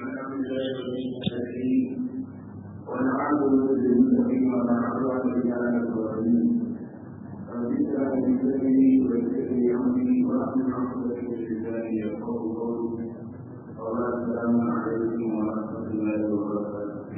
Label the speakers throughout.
Speaker 1: الحمد لله رب العالمين والعاقبة للمتقين ولا عدوان إلا على الظالمين رب اشرح لي صدري ويسر لي أمري واحلل عقدة من لساني يفقهوا قولي وبعد السلام عليكم ورحمة الله وبركاته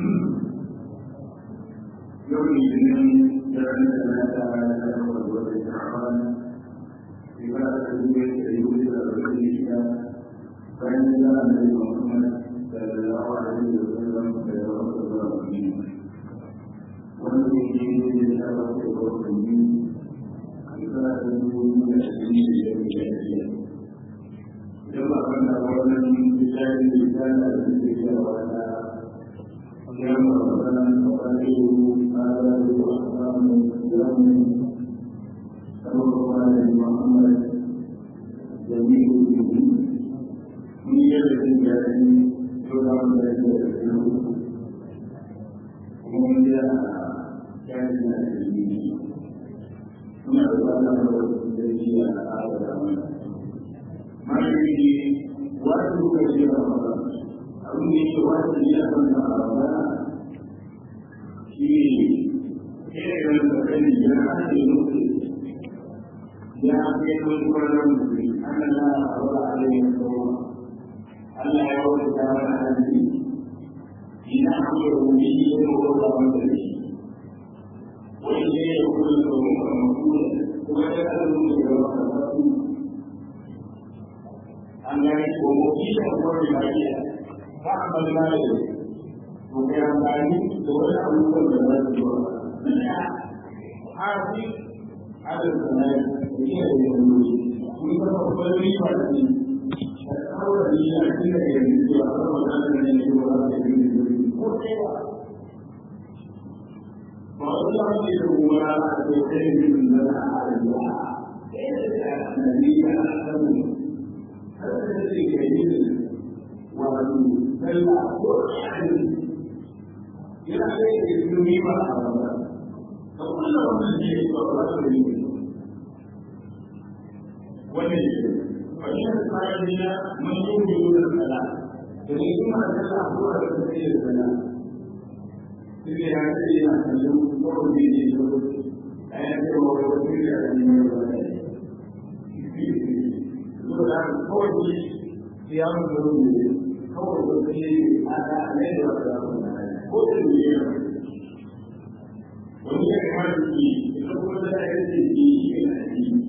Speaker 1: يوم الاثنين جعل ثلاثة على الأول والشعبان عبادة البيت يوجد الرجل فإن الله النبي محمد صلى الله عليه وسلم يتوفى الظالمين والذي يجري بشرف الظالمين عبادة من الدين الجاهلية كما كان قولا بالله لسان الذكر ولا يوم ربنا وقدره هذا الرحمن يوم صلى الله عليه محمد جميع الدين من يد الجاهل يدعو الى ومن جاء كان الدين ثم يقال الذي هذا ما يجي وقت كثير رمضان أو يجي وقت يأكل رمضان في كيف يتكلم جاء المسلم جاء في كل المسلم أن الله أرضى عليه الصوم Allah ya wata damar hannu ina iya rubi yin roƙa mata da shi wani ne ya kuma tsoron a makula kuma ya kan nuna da wata wasu an gani ko mafi da kawai lafiya ba a balla da to kai amfani da wani abubuwan da za su zuwa na hafi adal sanai da iya da yanzu kun ga babbar riba da ne kawai ni a cikin da yanzu ce a kan magana da ne ko ba da yin ko sai ba ba wani da ke da kuma da ke kai yin da na Allah sai da annabi ya san har da ke kai yin wato sallah ko yani yana da ilimi ba a ba to kullum wannan ne ba ba da yin wannan فإن الصالحين من يؤمنون الصلاة فإنما تسعى هو تسعي الصلاة إذا هذه أحسن قول به آيات ووكيل من الصلاة قول صيام الظلم قول وكيل هذا ليس قول اليوم وهي كمان في يقول لا يجد في الحديث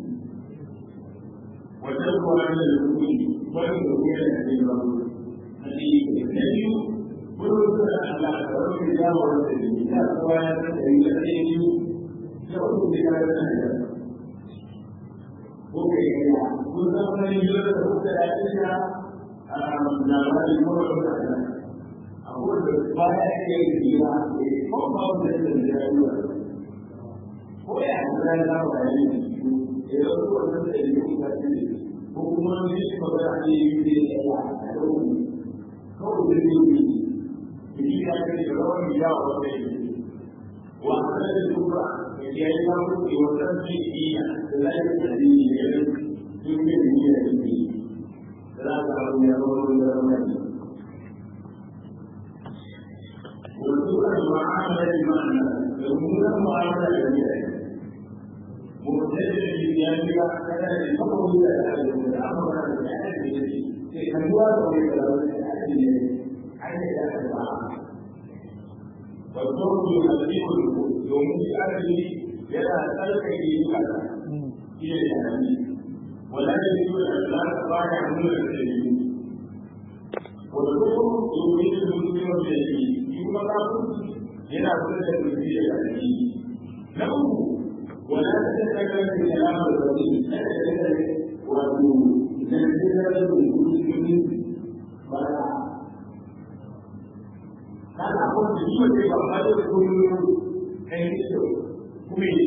Speaker 1: وتبقى عن الحكم والحكم الذي النبي كل على رب الله ورسوله إذا قال الذي يقول بهذا Oke, ya. Kita menunjuk ke dalamnya nama imam berkata, aku berbanyak yang dia, kau mau menjadi Oh ya, saya tahu ini. Itu pun terjadi di hukumomi suka ga ake yi da ya a yau kawai da zai yi jiki ya ce da rawan ya wa wata yi wa a da duba da ya yi samu da wata zai iya da za yi da zai yi da yin yin da yi da yi da za ka abu ya zama wani da rawan yi wasu kan ma'amala da ma'ana da mummunan ma'amala da ya yi مبتدئ يعني كذا يفكر في الامر في الانوار والدور يهديه يوم الأرض يلا سلك يجيبك إلى الأمين ولا يجوز أن لا تباع من الكريم والدور يريد المسلم بالدين يوم الأرض يلا سلك يجيبك إلى الأمين ولا تتكلم بكلام الرسول لا تتكلم وتنزل المسلمين ولا هذا أقول بجيبة كيف أخذ كل حين كمين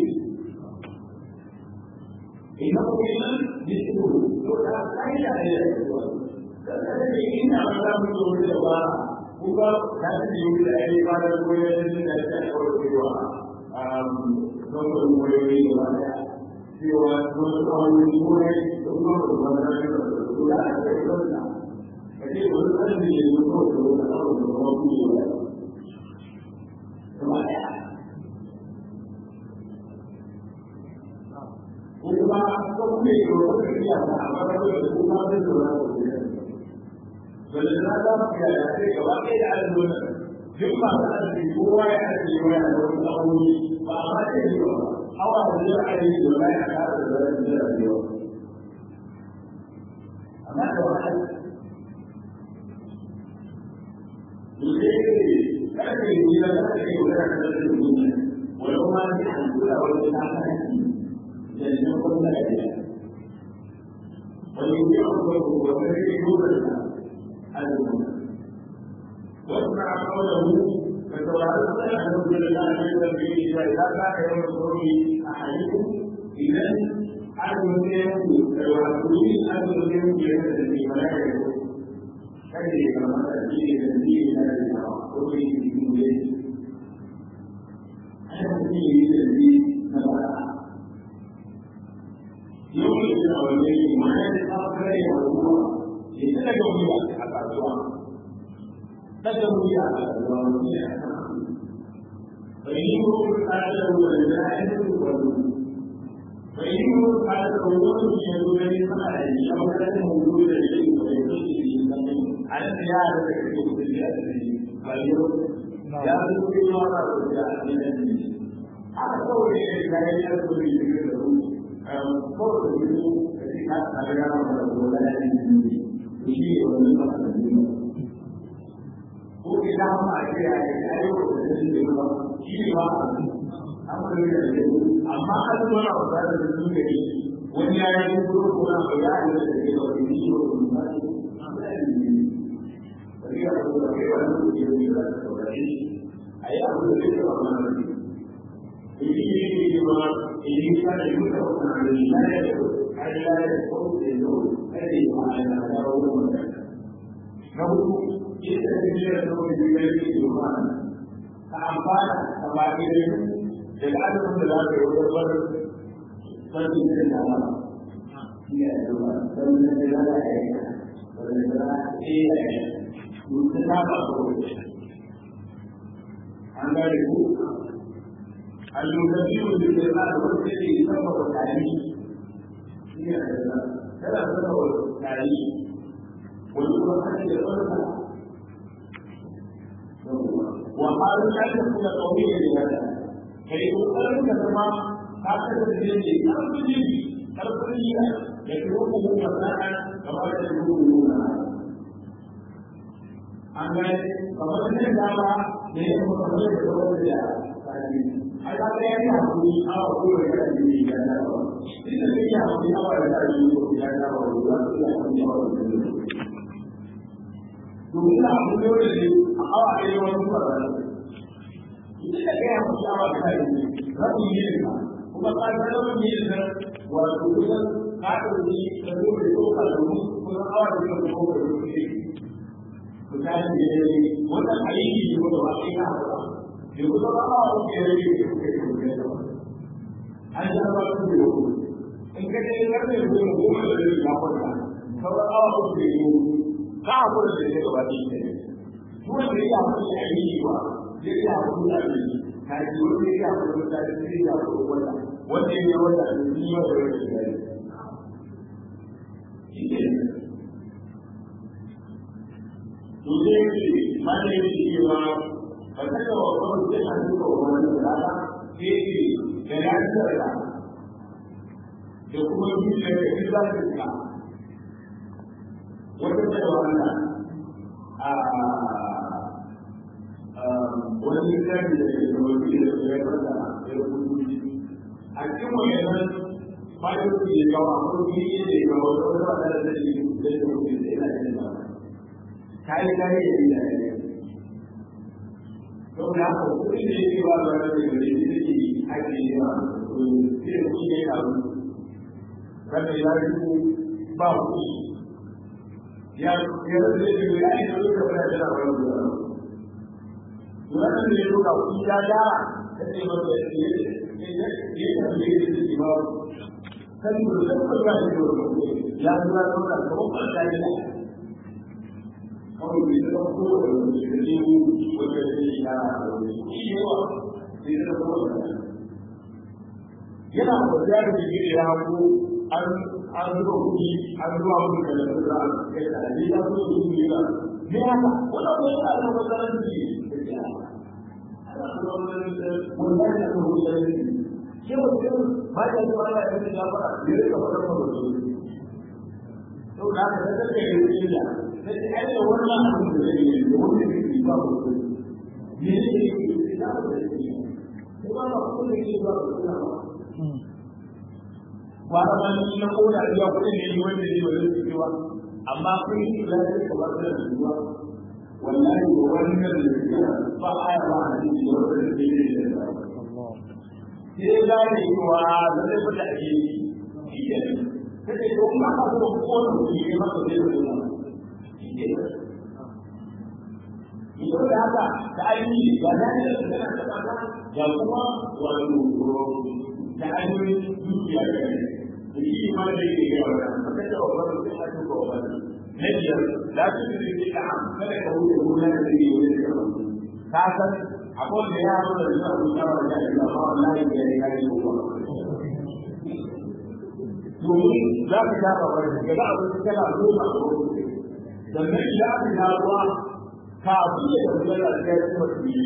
Speaker 1: إنه كمان مثله لو كان أين إلى الذي إن أمام الدول الأخرى هو لازم يوجد أي بعض الولايات التي تحول nomor wayoyi gaba daya cewa wasu kawai kuma da kuma da kuma da kuma da kuma da kuma da kuma da kuma da kuma da kuma ne ke wata kariya ta amma da wani kuma da zuwa da wani wanda na za mu ya da sai gaba ɗaya da azumin duk ba da azumi kowa ya ajiye wani da wani abubuwa ba a ma ce ba hawa da zai a yi da wani a kasa da wani da rayuwa amma da wahala Jadi, kalau kita tidak ada yang berada di dunia, walaupun masih ada orang yang tak ada, jadi kita pun tidak ada. Kalau kita orang berbuat ini juga ada dunia. Wasma qawluhu فتوعدنا أن نرسل الله من البيت إذا كان يوم الخروج أحدكم إذا أن يكون ويعبدون أن يكون بيده ولا يكون كذلك كما تأتي تنزيل ذلك وقل في كل أنا تنزيل تنزيل نبأ يوم الأولين ما يتأخر يوم يتلقى بها حتى الدعاء قدروا بها على الدعاء فإنه تعالى والملائكة والملائكة فإنه تعالى وجود يدل للملائكة أو كان موجودا إليه ويدل على زيادة الحدود زيادة فاليوم يأخذ بالمرة وزيادة هذا قول لا يأخذ بالمرة قول الذي كان على ولا يشير ولا ko idan ma a ce a yi ayo da zai ba shi ba an kare da shi amma an zo na wata da su ne wani ya yi ko ko na ba ya yi da ke da wani shi ko ba shi ya ko da kai wani ko ya yi da ko da shi ai abu da ke ba ma ne shi ne ke ba in ka da yi da wannan ne na da ko ai da ko da no ai da ma da da wannan na hudu ita da ke da kuma da ya yi da ba ka amfana da ba ke da da adamin da za ka yi wajen bar sarki da da ba ya da ba dan da da da ya yi wanda da ya yi mutum ta ba ko an ga ku al-mutabiyu da ke da wanda ke sama da tari ya da kada sama da tari wani kuma kake da wanda وقال لا تكون قويا لهذا كي يقال كما كافر الدين كرب الدين كرب الدين يتركه فتاة كما يتركه an gane kamar da ya dama da ya kuma kamar da ya wani da ai ka ga yayi hakuri awa ko da ya yi ya da ba shi da ya yi hakuri awa da ya yi ko ya da ba da ya yi hakuri awa da ya yi domin da abu ne wanda ne a awa ɗaya wani kuma ba ita da gaya musu awa da ta yi rabin yin ka kuma ka ga rabin yin ka wato kusan ka ɗauki ka zo da ko ka domin kusan awa da ya ko ka zo ne misali da ya yi wannan aiki ne wanda ba sai ka haɗa da kusan awa da ke rage da kuka yi kuka yi an ji ba su da yau in ka je karfe goma goma da zai ka kwanta sauran awa uku da yau ka hakura da ya gaba ɗaya ne duk wanda ya hakura da aiki ba zai iya hakura da aiki ka ji wanda ya hakura da aiki zai iya hakura wanda wanda ya yi wanda a cikin yau da yau da ya to sai ce ma da yake cewa ba ta ga wa kawai sai a duka wa wani da rana sai ce da ya tsara da kuma zuciya da shi za ta tsaka wata cewa Allah a wani littafi da ke da wani da ya fada ya rubuta a cikin wannan fa'idoji da kawo akwai kuma da ya kawo da wata wata da zai yi da ya rubuta da yana da ba kai kai da ya yi to da haka kudi da yake ba da wani da ya yi ake yi ba to sai ku ne ka kada ya yi ba ku ya ya da ya yi ya yi da ka fara da wani da wannan da ya roka ku ya dara sai ba da ya yi ya yi da ya yi ba kan mu da ku ga shi ya zuwa da ko ba da ya kawai bai zama kowane wani da ne wanda ya yi na wani shi yawa bai zama kowane yana kwanciya da jiki da ya hako an an zuba kuɗi an zuwa musu da lafiya za a kai da ne ya zo su yi ba ne haka wannan ko yana da matsalar da ke wannan da ko da ne ke mutum ba ya zuwa da ya ga fara ne ka fara fara da to da ka da kai ne illa sai ai da wannan abin da zai yi da wannan da ke ba ku ne ne ke da ba da shi ko ba ku ne ke ba ku da ba kwana ma ni na koda iya kuɗin ne ni wanda ne ba zai cewa amma kun yi da ya ka ba da ruwa wallahi ko wannan da ya ba aya ba a cikin da wanda ne ne da sai da ne cewa da zai fita a yi shi ne sai ko ma ka ko ko ne ne ma ko zai fita shi ne Idan da haka da ainihi ga dalilin da na taɓa ga kuma wato da ainihin dukiya da ne shi ma da yake ga wannan maka da wannan sai a tuka wannan na biyar la su yi da ka kada ka wuce gurin da yake wuce da ka san abun da ya zo da zuwa wuta wa da Allah ba wallahi da ya kai ko domin za ka shafa wani daga abin da kana goma a wurin sannan ya fi dawowa kafin ya tafi da ya yi kuma tuyi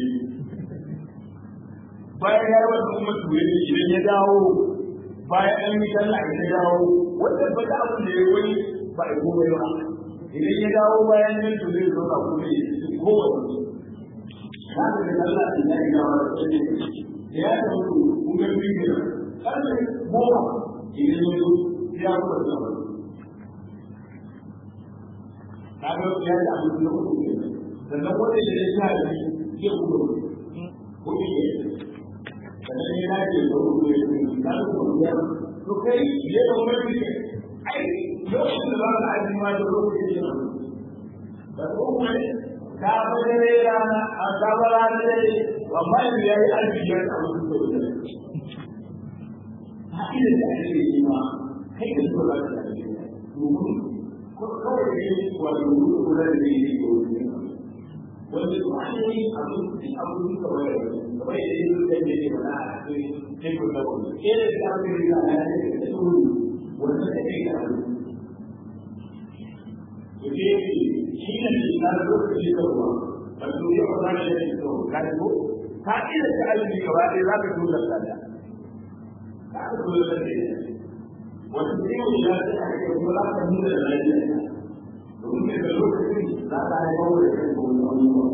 Speaker 1: bayan ya yi wata kuma tuyi idan ya dawo bayan an yi sallah ya dawo wanda ba da abin da ya wani ba a komai ba idan ya dawo bayan yin to zai zo ba kuma ya ci kowace za ka ga sallah da ya yi dawo da ya da ya ta mutu kun ga biyu ne karfe goma idan ya zo ya kuma zama ka ga ya da abin da kuma ne sannan wanda ya da sha da ya kuma kuɗi ne sannan ya dace da kuma ya kuma ka kuma ya to kai ya da wani ne ai lokacin da ba ka aji ma da lokacin da ba ko kuma ka ba da rana a ka ba rana da amma yanzu ya yi aji ya ta wani da wani ha ina da ake yi ma kai da su ba da ake domin ko kawai da yi wato kula da yi ne ko wanda su an yi abin abin da wani kamar yadda yi da yake mana a cikin cikin da wani kere da aka yi da ya ce da su wanda da ke da wani to ke shi ne da na lokaci da ruwa ba su yi ba da shi da ka ko ka ila ta alimi gaba ɗaya za ka tura da da ka ka tura da da wata ciwo ya ce a kai kuma za ka nuna da lafiya domin da lokacin za ka haifar da kai ko wani ba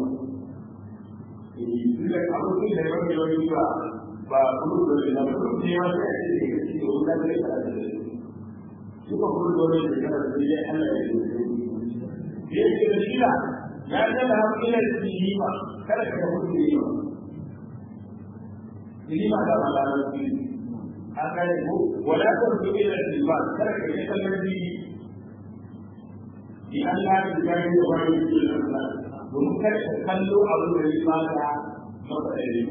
Speaker 1: tidak kamu ini dari mana dia juga bah perlu dari dalam perlu dia masih ada di sini sudah dari sana cuma perlu dari sana dia ada dia tidak sila ya ada dalam ini di lima kalau kita perlu di lima di lima dalam dalam ini akan itu walaupun berbeda di lima kalau kita lebih di antara juga itu orang itu domin kada ka kallo abin da ya baka maka da yi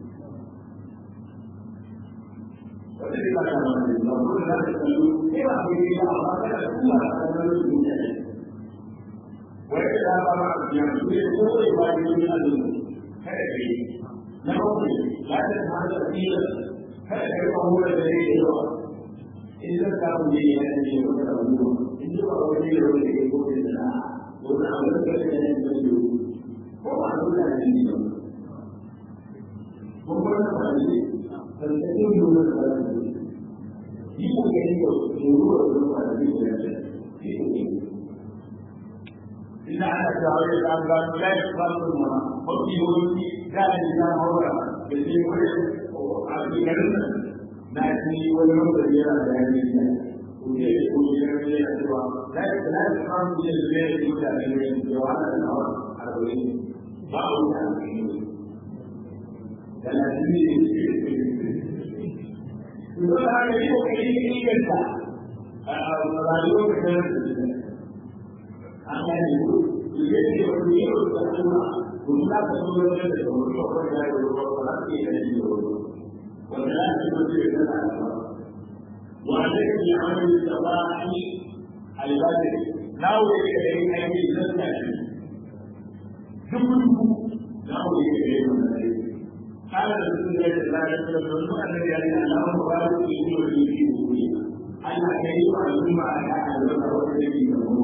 Speaker 1: wanda zai baka maka da yi ba kuma za ka kallo sai ba ku yi ba amma kada ka kuma ka kallo da yi ne wai ka da ba ma a biya su ne ko da ba yi ne a zuwa kada ka yi na bakwai ya ta ta da tsira kada ka yi ba mu da yi da yawa in zan samu ne ya ne ya da abubuwa in ji ba wani da wani da ya ko da na wani abu da kai da ne da yi ko ba a nuna da ni ba ko ba na ba ne dan da yin nuna da ba ne yi ko ga ni ko nuru da ba da ni da ne ina ana tawari da ga la ya ba su ma ko ki ko ki da ni da hawa da ni ko a ki garin na ji wani wanda yana da yani ne ko ne ko ya ne ya ce ba la la ya ba mu da ne da ne da jawana da hawa a wurin babu da da na jini Idan da haka yi kokari ne inganta a rayuwar da kan an gane ku su ke ce wani yi wa da kuma kun za ka so da da da wani ko da ya yi wa ba za ka yi da shi da wani wanda za ka so da da da ba wa da ke yi amal da ba ni albadi na wuri da yi aiki zan ta shi duk na wuri da yi wannan aiki قال رسول الله صلى الله عليه وسلم أن يعني الله مبارك في وجهه ana kai wa al'umma da albarka wata da ke da mu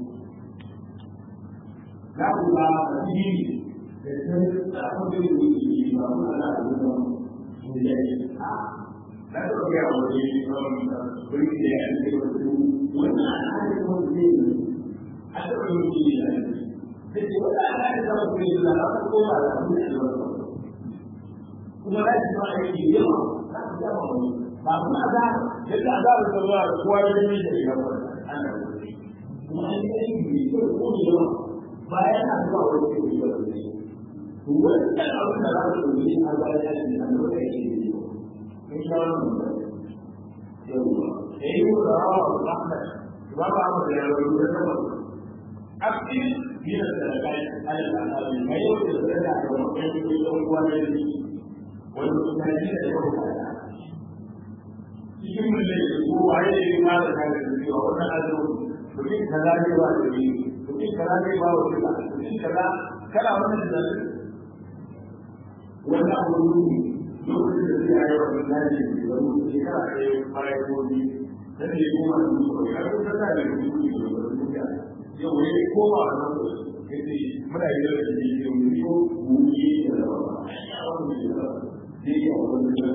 Speaker 1: za ku ga addini da san tsakon da yake yi ba mu ala al'umma da ya yi a da ta ga wani wani da ya yi wasu wannan al'adar wanda zai yi a taɓa yin shi da ya yi sai wata al'adar da wata zai yi da za ta koma da abin da ya kuma za su ma aiki yawa za su gama wani ba kuma za yadda a zaɓar da zuwa da kowa ya yi da ya gaba ana kuma an yi aiki mai kyau ko mai yawa bayan a zuwa wani ke yi da wani to wannan abin da za su yi a bayan ya ce an zuwa aiki da yawa in sha wannan ba yawa da yi wa rawa wa rahmat ba ba mu da yawa da zama aktif biyar da kai alal alamin mai yau da zai da wani ke yi da wani wani mutane da yawa ba cikin mulai da ko waye ne ma da kaga da cewa wannan azumi mutum kaza ne ba da ni mutum kaza ne ba wa kila mutum kaza kana wannan da wannan abu ne lokacin da zai yi wannan naji da wani shekara ɗaya bayan gobe da ne kuma da mutum ya ko ta da mutum ne da mutum ya yau ne ko ba wannan kace muna yi da shi ne mu ko mu yi da ba ya wannan da zai yi wannan da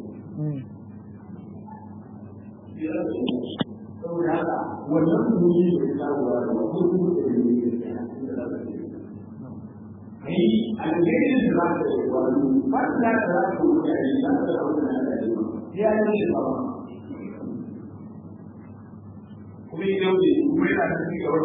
Speaker 1: saboda haka wannan duniya da ta ruwa da wasu da ne kai alherin da za ka yi wani ba ta da za ka yi a yi za ka da wani da ya yi ne ba kuma yi yau ne kuma yana da cikin wani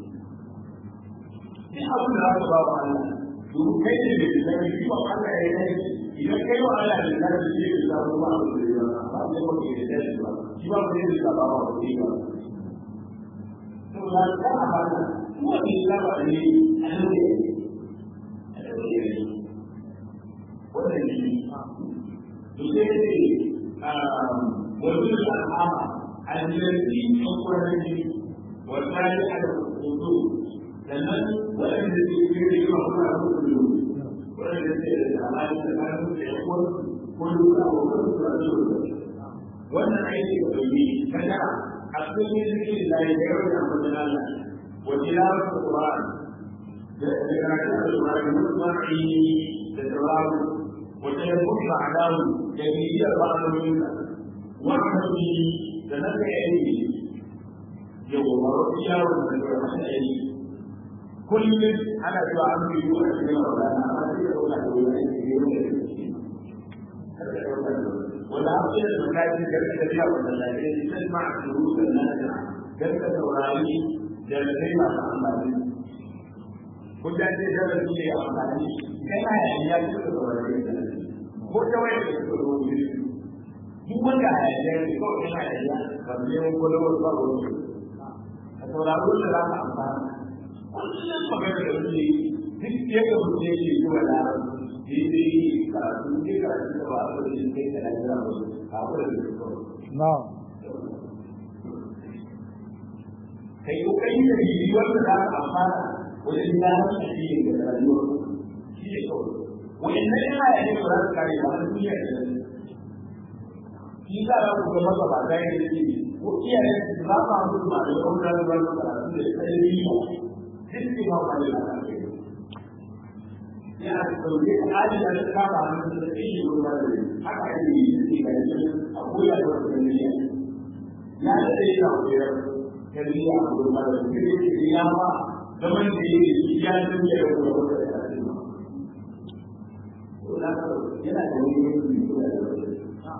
Speaker 1: ne abin da za ka ba wa Allah domin kai ne da ke zai yi wa Allah ya yi idan kai wa Allah da ka ji da za ku ba abin da ya ba ba ko ke da shi ba shi ba ko da ba ba ko ke ba to da ka ba da ko ni la ba ni an ne wannan ne to sai ne um wajen al'ama alladhi yuqrani wa tali ala wudu sannan waɗanda ke kire da kuma kuma waɗanda ke da alaƙa tsakanin da ya kuwa ko duka ko kuma da wannan aiki da bai kada a cikin zikirin da ya yi da amfani Allah wa tilawar Qur'an da karatun Al-Qur'an mutsari da tawaru wa tayammum ba'dahu da biyar ba'dahu wa hamdi da naka aiki yau ba wani yawon da ya masa aiki kullum ana cewa an bi yi wani cikin wadana amma sai da wani da wani aiki ne wanda ya wanda an fi da makaji garka da biya wanda lafiya ne sai ma a shuru da lafiya garka saurari da lafai masu amfani kun da ce da su ne amfani kai ma ya ya ci da saurari da ko ta wani da suka zo wuri duk wanda ya ya ne ko ina ya ya ba ne mun kwalwar ba wani a sauraro da za ka amfana kullum magana da wani duk yadda mutum yake yi wa larabci daidai karatu ne karatu da ba a da shi kai da lafiya ba a kula da shi
Speaker 2: na'am
Speaker 1: kai kokari da yi wanda za ka amfana wajen gano shi ne da rayuwa shi ne kawai wannan yana da ne ba za su kare ba na duniya da nan shi za a ku ga masa ba da yake ko iyaye su za su hamu ba da yawan da ba su karatu da kai riba duk ne ba ba da lafiya yana da sauke a ajin da ta kama hannun da ta yi ruwa da haka ake yi da ke gari a koya da wata tarbiyya ya da ta yi na koyar tarbiyya a ruwa da ta yi ke ya ba zaman da yi da shi ya tarbiyya da kuma wata da ta yi ma. Yana da wani yanki da ya da wata.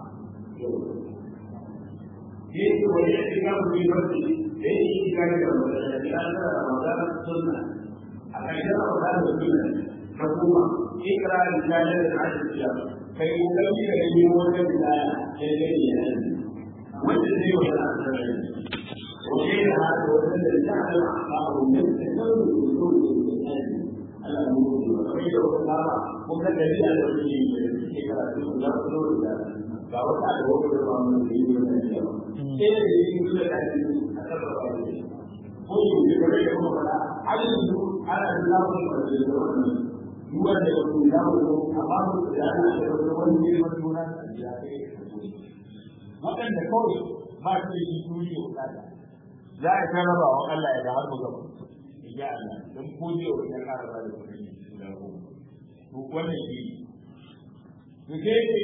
Speaker 1: Yesu wani ya shiga kuri barci da ya yi shiga da wata da ya da Ramadan sunna a ƙarshen Ramadan da sunna حكومة اقرا رسالة العشر الشهر كي يكمل اليوم الولاية لديه والذي ولا وغير هذا والذي تعلم أخباره من تكون وجود الإنسان الأمور وغير الأخبار مكذبين على الرجيم اقرا لا تقول فوقع الوقت الرحمن الرحيم من اليوم إلى الذي يقول لك أكبر عليه قل بكل يوم ولا على على الله والرحمن duwan da wasu ya wuce a babu da ana da wani wani neman juna da ya kai waɗanda kawai ba su da shi turi da bukata za a ta raba wa Allah ya da har mu gaba ya Allah dan ko je wa ya ƙara ba da kuɗi da ko to wannan shi to sai ce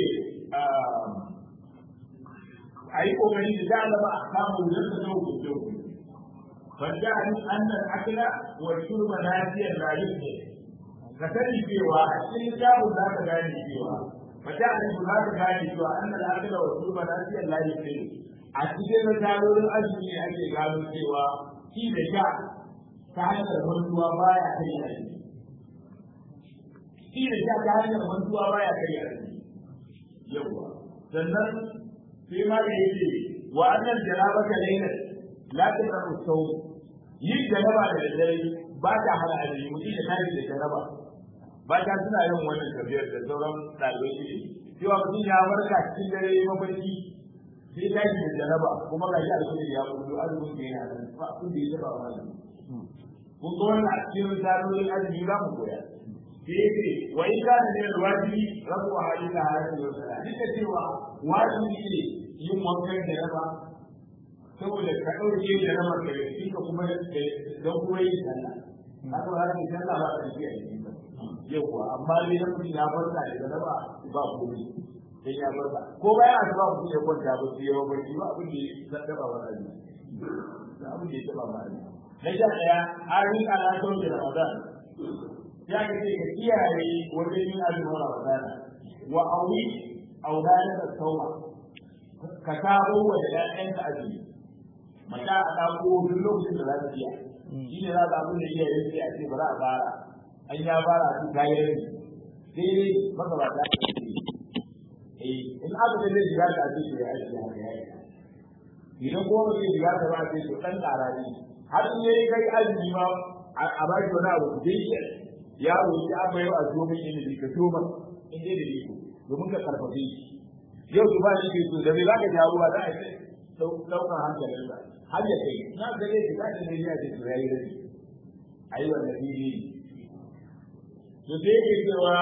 Speaker 1: a yi kokari da za a zama a samu da ta zo ku ce ku fadda an annal akla wa shurba nasiyan la yuke ka sani cewa a cikin kitabun za ka gane cewa fadda an za ka gane cewa annal akla wa shurba nasiyan la yuke a cikin misalolin azumi ne ake gano cewa shi da sha ta hanyar mantuwa baya kai azumi shi da sha ta hanyar mantuwa baya kai azumi yawa sannan sai ma da yake wa annal jarabata layla la taqrabu sawm yin jaraba da dare ba ta hana azumi mutum ya tashi da jaraba ba ta suna yin wannan tafiyar da sauran ɗalibai shi cewa mutum ya barka cikin dare mafarki sai ta yi da jaraba kuma ga shi alkhairi ya kullu azumin da yana nan ba abin da ya taba wa azumi kun ga wannan a cikin misalolin azumi za mu koya sai yake wa in kana ne wajibi rabu a hadisa hadisi wa sallah duk da cewa wajibi ne yin wankan jaraba saboda ka ɗauke jarabar da ya ka kuma don kuma yin sallah haka ba za ka sallah ba ka ji a cikin yau kuwa amma dai dan mutum ya farka da jaraba ba komai sai ya barka ko bayan a ba mutum ya kwanta ba sai ya barci ba abin da ya taba wa rani da abin da ya taba ma rani na sha daya arin alaƙon da ramadan ya ga ce ka kiyaye wajen yin azumin ramadan wa awi auladan da sauma ka kawo wa da ƴaƴan ka azumi mata a ɗako duk lokacin da za ta iya shi ne za ka abin da iyaye sai a ce ba za a fara an ya fara su kayan rai sai maka ba ta in aka da zai shiga ta ce ya aiki haka ya yi idan kuma zai shiga ta ba ce to dan tsara ne har in yayi kai azumi ma a ba shi wani abu dai shi ya roki an bayo a zo mai ilimi ka so man in dai da iko domin ka karfafe shi yau ba ni ke so da me zaka jawo ba za a ce daukar hankalin sa har ya kai na ga dai shiga da ne ya ce to yayi rai ayi wannan ne to sai ke cewa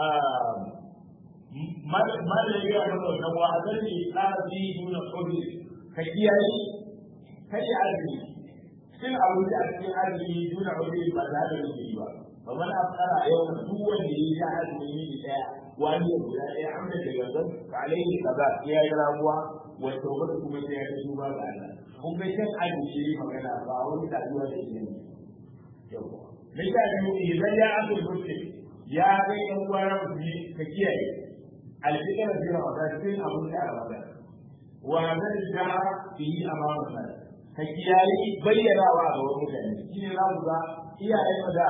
Speaker 1: mala ya gaya masa wannan wa azar ne tsarafi nuna kodi ka kiyaye kai ya azumi cin abinci a cikin azumi nuna kodi ba za da rufe ba ba mana afkara a yau duk wanda ya yi azumi ne daya wani ya guda daya an da daga zan ka alaihi kaza ya yi ramuwa wanda wanda kuma sai ya tafi ba ga Allah kun ga shan azumi ne magana ba wani tafiya da shi ne yau mai ta yi idan ya azumi muslim ya ga yan uwa ka kiyaye الفكرة في رمضان في أبو رمضان وهذا الجمع فيه أمام الناس فكيالي بينا وعظه ومجاني شيء رمضة إيا أيضا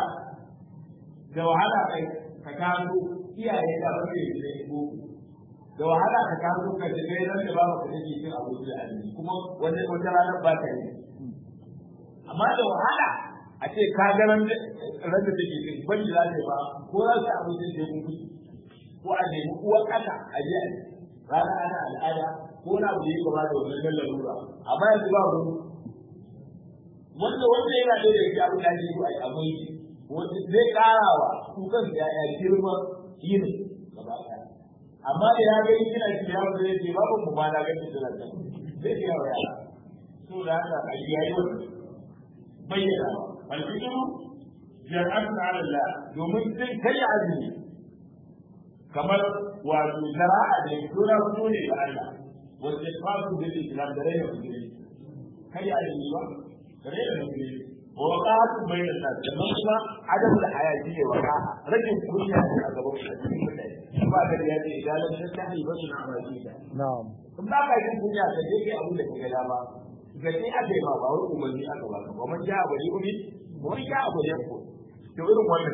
Speaker 1: da wahala kai ka kaso iyaye da ba ke da ko da wahala ka kaso ka da kai ran da ba ka take cin abu da ali kuma wanda wata ranar ba ta yi amma da wahala a ce ka ga ran da take cin ban da ba ko za ka abu da ke kun ko a nemi uwar ƙasa a je a rana ana al'ada ko na abu da ya gaba da wannan dan lalura amma yanzu ba mu wanda wanda yana da da abin da ake yi a amai wanda zai karawa su kan ya ya girma yin gaba ɗaya amma da ya ga yana shi ya wuce zai ce babu mu ma na ga shi da zai zai ga wa yara so da haka a yi yayi wannan bayyana wal fikiru jar'atun ala Allah domin sai kai azumi kamar wato shara'a da suna fito ne ga Allah wanda fasu da Islam da rayuwar musulmi kai a yi ba da rayuwar musulmi wa waqa'atu bainan nas da kuma adamu da hayati ne waqa rajin kunya a gaban mutane ba da ya ce idan lam tastahi ba sun amali da
Speaker 2: na'am
Speaker 1: kun ba ka yin kunya ka je kai abu da kake da ba ga sai aka yi ma ba wai umarni aka ba ka ba man ja abu ne umi wani ja abu ne ko to irin wannan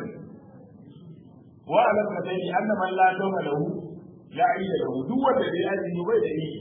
Speaker 1: واعلم كذلك ان من لا دون له لا عيد له دو wanda bai azumi bai da yi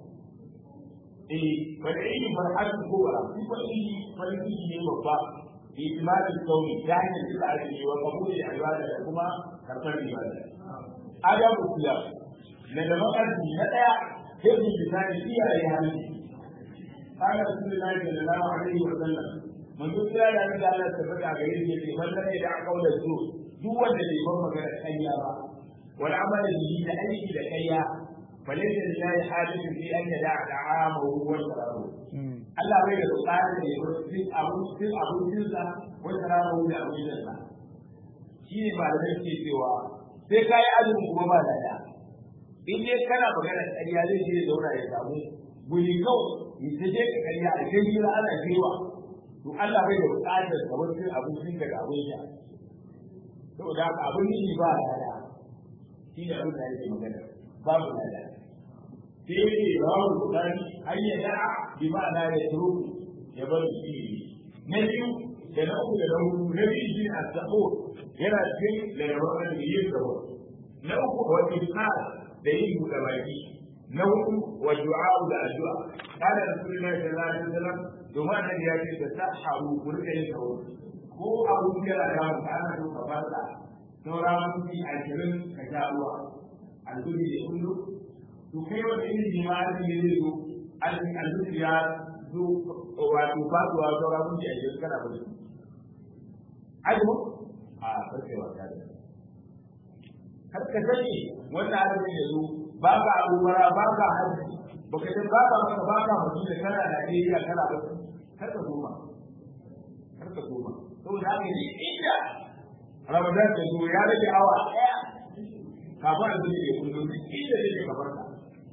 Speaker 1: eh wal aidi farhat kubra shi ko yi farin ciki ne babba bi timadin sauri ta hanyar da azumi wa qabuli ibada da kuma karbar ibada adabu kula na da makarci na daya sai bisani iyaye hali قال رسول الله صلى الله عليه وسلم من يقول لا اله الا الله تبارك عليه من لم يدع قول الزور duk wanda bai bar magana kayya ba wani amala da yi da aiki da kayya فليس لله حاجة في أن يدع طعامه وشرابه Allah bai da bukatar da ya cin abincin abincinsa wata rana da abincinsa shi ne ba da ke cewa sai ka yi azumin kuma ba da in dai kana magana ƙarya zai je ya zauna ya samu guri kawai ya ta je ka ƙarya a kai jira ana cewa to Allah bai da bukatar ka cin abincin ka da abinci saboda haka abin yi ba da shi ne abin da yake magana babu da sai yake babu bukari har ya da'a bi ma'ana ya turu ya bar shi na biyu da na uku da na hudu na biyu shi a sabo yana cikin da yawan da yin sabo na uku wa ibsar da yin buɗe baki na hudu wa du'a da addu'a kana rasulullahi sallallahu alaihi wasallam domin annabi ya ce da saharu ku rika yin sabo ko abun da ya ga ka ana so ka fara sauran minti ashirin ka sha ruwa alhuri da kullu to kai wanda irin jima'i ne zai zo alhuri ya zo wato faduwa sauran minti ashirin kana bari ajimu a karfe wata da har ka sani wannan arzikin ya zo ba ka abubara ba ka hajji ba ka ba ka maka ba ka mutum da kana Najeriya kana ba kar ka koma kar ka koma saboda haka ne inda Ramadan ta zo ya rage awa ɗaya kafin a zuci ya kullum duk inda zai ka farka.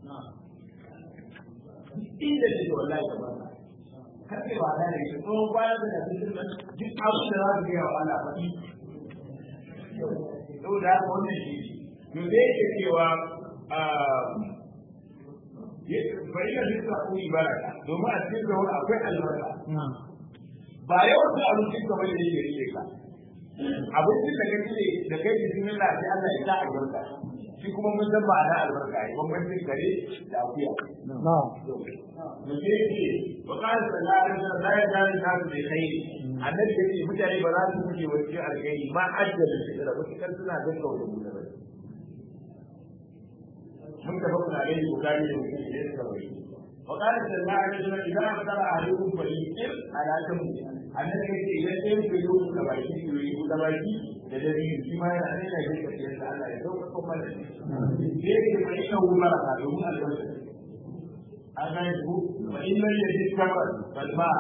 Speaker 1: Inda zai ka wallahi ka farka. Har kai ba da ne tsohon kwana da na cikin nan duk abin da za su gaya wa Allah faɗi. Saboda haka wannan shi ne. To zai ke cewa bari na duka kuri baraka domin a cikin da wani akwai albarka. Ba yawan su abincin ka bane yake rike ka. abincin da kake ne da kai bismillah sai Allah ya sa albarka shi kuma mun san ma'ana albarka ai bambancin kare da akuya
Speaker 2: na'am
Speaker 1: mu je ce wa qala sallallahu alaihi wasallam la yazalu nasu bi khair annabi yace mutane ba za su fice wasu alkhairi ma ajjal da wasu kan suna ganka wa da ba mun tafi kuna gani bukari da mutum da suka bai وقال صلى الله عليه وسلم اذا افطر احدكم فليفطر على تمر annabi ya ce idan ɗayan ku yi da baki ku yi da baki da dare shi ma yana ne na jinka ce da Allah ya sauka ko mana ne sai ke mai ina umara ka domin albarka an gane ku fa in lam yajid kamar bal ma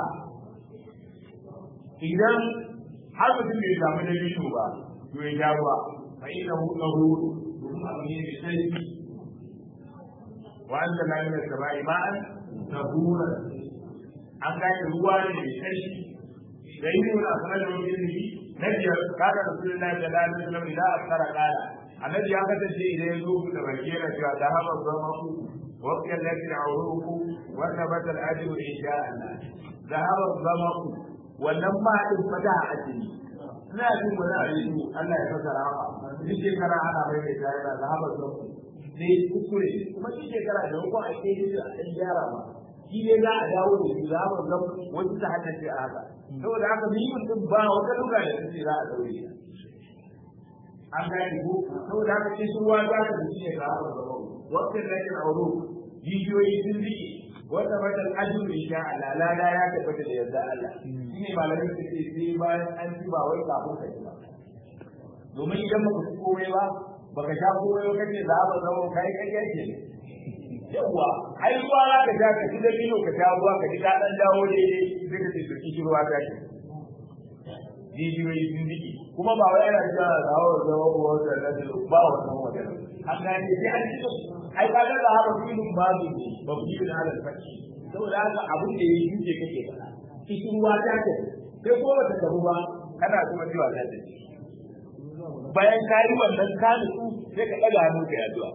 Speaker 1: idan har mutum bai samu da bishu ba to ya jawo ba fa ina hu lahu domin abu ne mai sarki wa anzalna min as-sama'i ma'an tahura an gane ruwa ne mai sarki دليل من أخرجه من ابنه نبي قال رسول الله صلى الله عليه وسلم إذا أكثر قال النبي أخذ الشيء إلى يذوب تبكير ذهب الظمأ وقت الذي عروق وثبت الأجر إن شاء الله ذهب الظمأ ولما فتح أجري ina jin wani aliyu Allah ya fasara haka duk shekara ana mai mai tare da zahabar zafi sai kuskure kuma duk shekara da hukun a ke a ɗan gyara ma shi ne za a dawo da shi zahabar zafi wasu ta haddace a haka saboda haka mimin din ba wata lura da take za a daure ta an gane ko saboda haka shi ruwa za ta dace ne ga haɓar gaba wakil lakin auro jijiyoyi sun rike wata matan ajin insha Allah lada ya tabbata da yarda Allah shine malamin su ce sai bayan an ci ba wai kafin ka ci ba domin idan baka ci komai ba baka sha komai ba kace za ba zama kai kai yake yawa ai ruwa za ka sha ka ci da bino ka sha ruwa ka ji ka dan dawo daidai sai ka ce to kishi ruwa ta ce jijiyoyi sun jiki kuma ba wai yana da zawo zawo ko wata da ba wannan wajen an gane sai an ci ai ka ga da haka filin babu ne ba ku yi da halal fakki saboda haka abin da yayi yake kake faɗa kishi ruwa ta ce sai ko bata tabu ba kana kuma cewa ta ce bayan ka yi wannan ka nutsu sai ka ɗaga hannu ka yi addu'a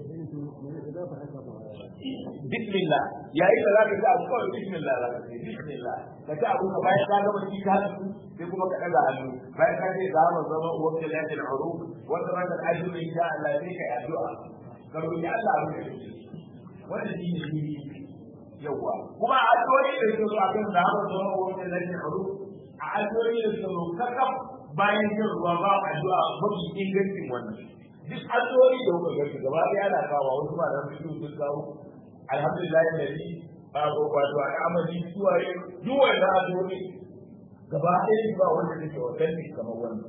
Speaker 1: bismillah yayin da zaka ci abu kawai bismillah zaka ce bismillah ka ci abu ka bayan ka gama ci ka sai kuma ka daga hannu bayan ka ce za mu zama wanda la ta uru wanda ba ta ajru insha Allah sai ka addu'a ka roki Allah abu da kake wannan shi ne shi yawa kuma addu'o'i da suke zo akan da mu zama wanda la ta uru a addu'o'i da suke zo kakaf bayan yin ruwa ba addu'a mafi ingancin wannan duk addu'o'i da kuka gani gaba ɗaya ana kawo wasu ba da su sun kawo alhamdulillah alladhi babu wato al'amari suwaye duk wanda addu'o'i gaba ɗaya ba wanda take authentic kamar wannan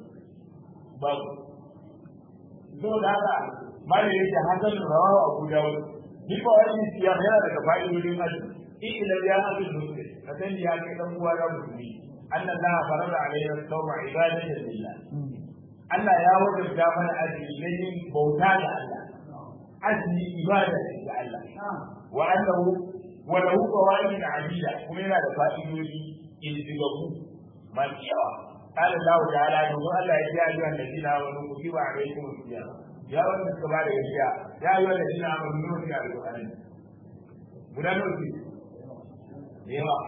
Speaker 1: babu so da haka mali yake hasan rawahu abu dawud
Speaker 2: ni ba wani siyam yana daga fa'idodin azumi in ila ya azumi muslim ka sani ya kai dan uwa na musulmi anna Allah farada alayna sawma ibadatan lillah Allah ya wajabta mana azumi ne yin bauta ga Allah azumi ibada ga Allah wa annahu wa lahu fawaid adida kuma yana da fa'idodi ilzigabu masu yawa قال الله تعالى يقول الله يا أيها الذين آمنوا كتب عليكم الصيام يا ولد الكبار يا يا أيها الذين آمنوا نور يا القرآن guda nawa ce da yawa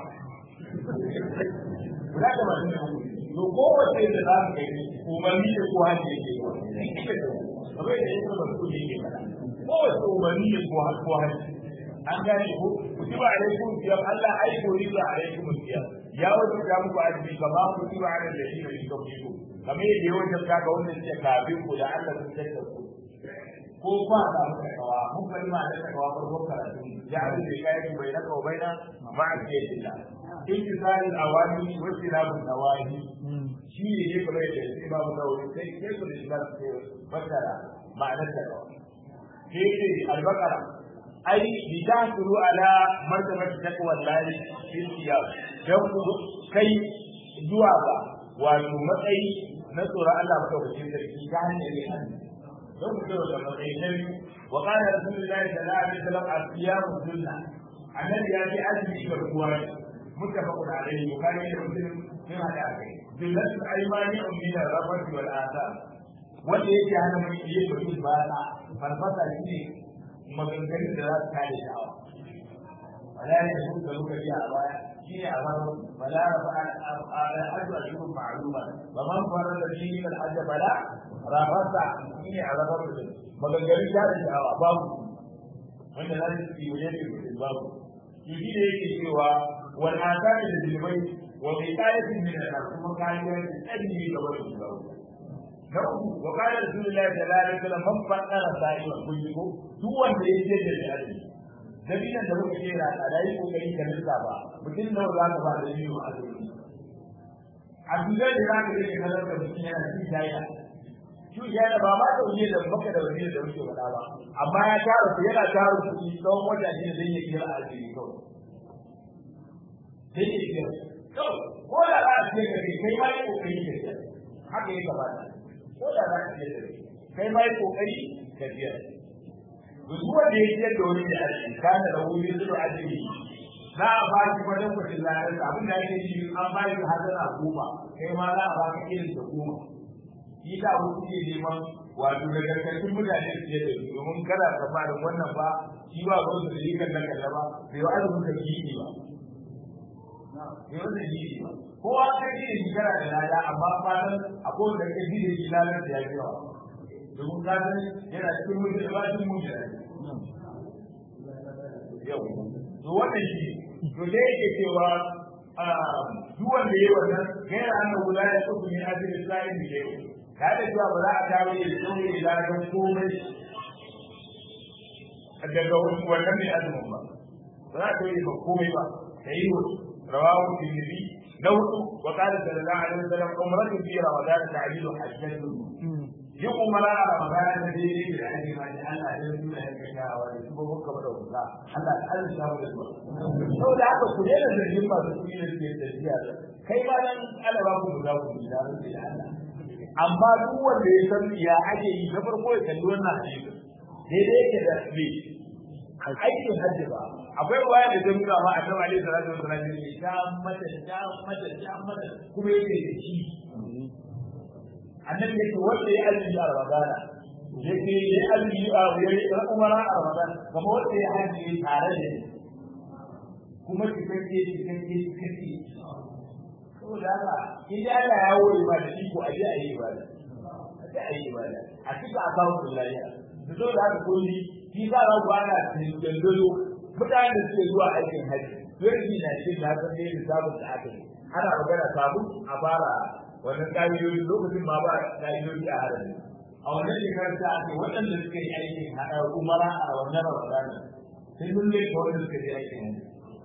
Speaker 2: guda da masu da to kowace da za su kai umarni da kowa ne yake yi kamar da yake ba su ne yake kada kowace umarni da kowa ko hajji an gane ko kutiba alaikum siyam Allah ai ko riba alaikum siyam ya wajen da muku azumi kama kutiba ala alladhina min qablikum kamar yadda ya wajen ka ga wannan ce kafin ku da Allah sun tsaka ku ko ba da takawa mun bari ma da takawa farkon karatu ya abin da kai ku bai naka bai na ma ake dinda intizarul awami wa tilabun nawahi shi ne ne kuma da sai ba mu dawo sai sai ku da ba su bakara ma'anar takawa sai ce al-baqara ai lidasuru ala martabati taqwa Allah fil siyam dan ku kai zuwa ga wato matsayi na tsoron Allah madaukakin sarki ta hanyar yin don ku zo da matsayi na biyu wa qala rasulullahi sallallahu alaihi wasallam as-siyam sunna annabi ya ce azumi garkuwa ne muttafaqun alaihi bukhari da muslim sun hada kai jumlatul aymani min ar-rafati wal athar wanda yake hana mun yi mutum ba na farfasa shi maganganun da za su kare sha'awa wala ya yi da lokaci a baya shi ne a zama wala rafa al-hajj wa shurub ma'luma wa man farada fi al-hajj bala rafasa shi ne a zama mutum maganganun kare sha'awa babu wanda za su yi wajen da mutum babu shi shi da yake cewa wal asari da zilmai wa bi qayatin min al kuma kayan tsari ga wani babu na uku wa qala rasulullahi sallallahu alaihi wasallam man fadara sa'iwa kullu duk wanda ya je da jari dabinan da muka kera a dai kokari ka nisa ba mutum nawa za ka ba da biyu a azumi a duniya da za ka rike kalar da mutum yana cikin jaya shi jaya ba ma da wuce da maka da wani da muke faɗa ba amma ya tara su yana tara su tsawon wata ne zai yi kira a azumi kawai sai ya kira kawai ko da za a ce ka kai ma yi kokari ka kira haka ya kamata ko da za ka iya da kai ma yi kokari ka biya duk wanda ya ciyar da wani da aji kana da wuri zuwa aji za a ba shi wajen kwacin lalar da abin da ake yi an ba shi hazana goma kai ma za a ba ka irin da goma shi ta abu kuke neman wato da gargashin mutane su da su domin kada ka fara wannan ba shi ba ba su da yi kan kalla ba bai wa azumin ka yi ba bai wanda yi ba kowa kai shi da shi kana da lada amma fatan akwai wanda kai shi da shi lalar da ya fi yawa domin ka san yana cikin mutum da ba shi mutum yau to wannan shi to da yake cewa duk wanda yayi wannan gaira annabi guda ya tsufu min ajli sa'in bi yau ka da cewa ba za a dawo da tsoye da ladan komai daga wannan ne azumin ba ba za a tsoye ba komai ba sai rawahu tirmidhi na hudu wa qala sallallahu alaihi wasallam umratu fi ramadan ta'dilu hajjatu yin umara a ramadan da dai ne da ake ma da Allah ya yi da yake kawo da su ba ka da wuta Allah ya Allah ya mu da su saboda haka ku ne da zargin masu kuɗi da suke tafiya kai ma nan Allah ba ku da ku da da Allah amma duk wanda ya san ya ake yi na farko ya kalli wannan hadisi daidai yake da me aikin hajji ba akwai ruwaya da ta nuna ma a kan alaihi salatu wasallam ne ta mata ta mata ta mata kuma yake da shi annabi yake wanda ya azumi a ramadana yake ya azumi a ya umara a ramadana kamar wanda ya haji tare da ni kuma cikakke cikakke cikakke saboda haka in da Allah ya wuri ba da iko a je a yi ibada a je a yi ibada a cika akawun lafiya da zo da haka kulli shi za a ku ana dangalo mutanen da suke zuwa aikin haji yarki na cikin na san dai sabon da aka yi ana magana sabon a fara wannan ƙa'idoji lokacin ma ba ƙa'idoji a harami a wannan shekarar ta ake waɗanda suka yi aikin haɗa umara a wannan ramadana sai mun leka wanda suka yi aikin haɗa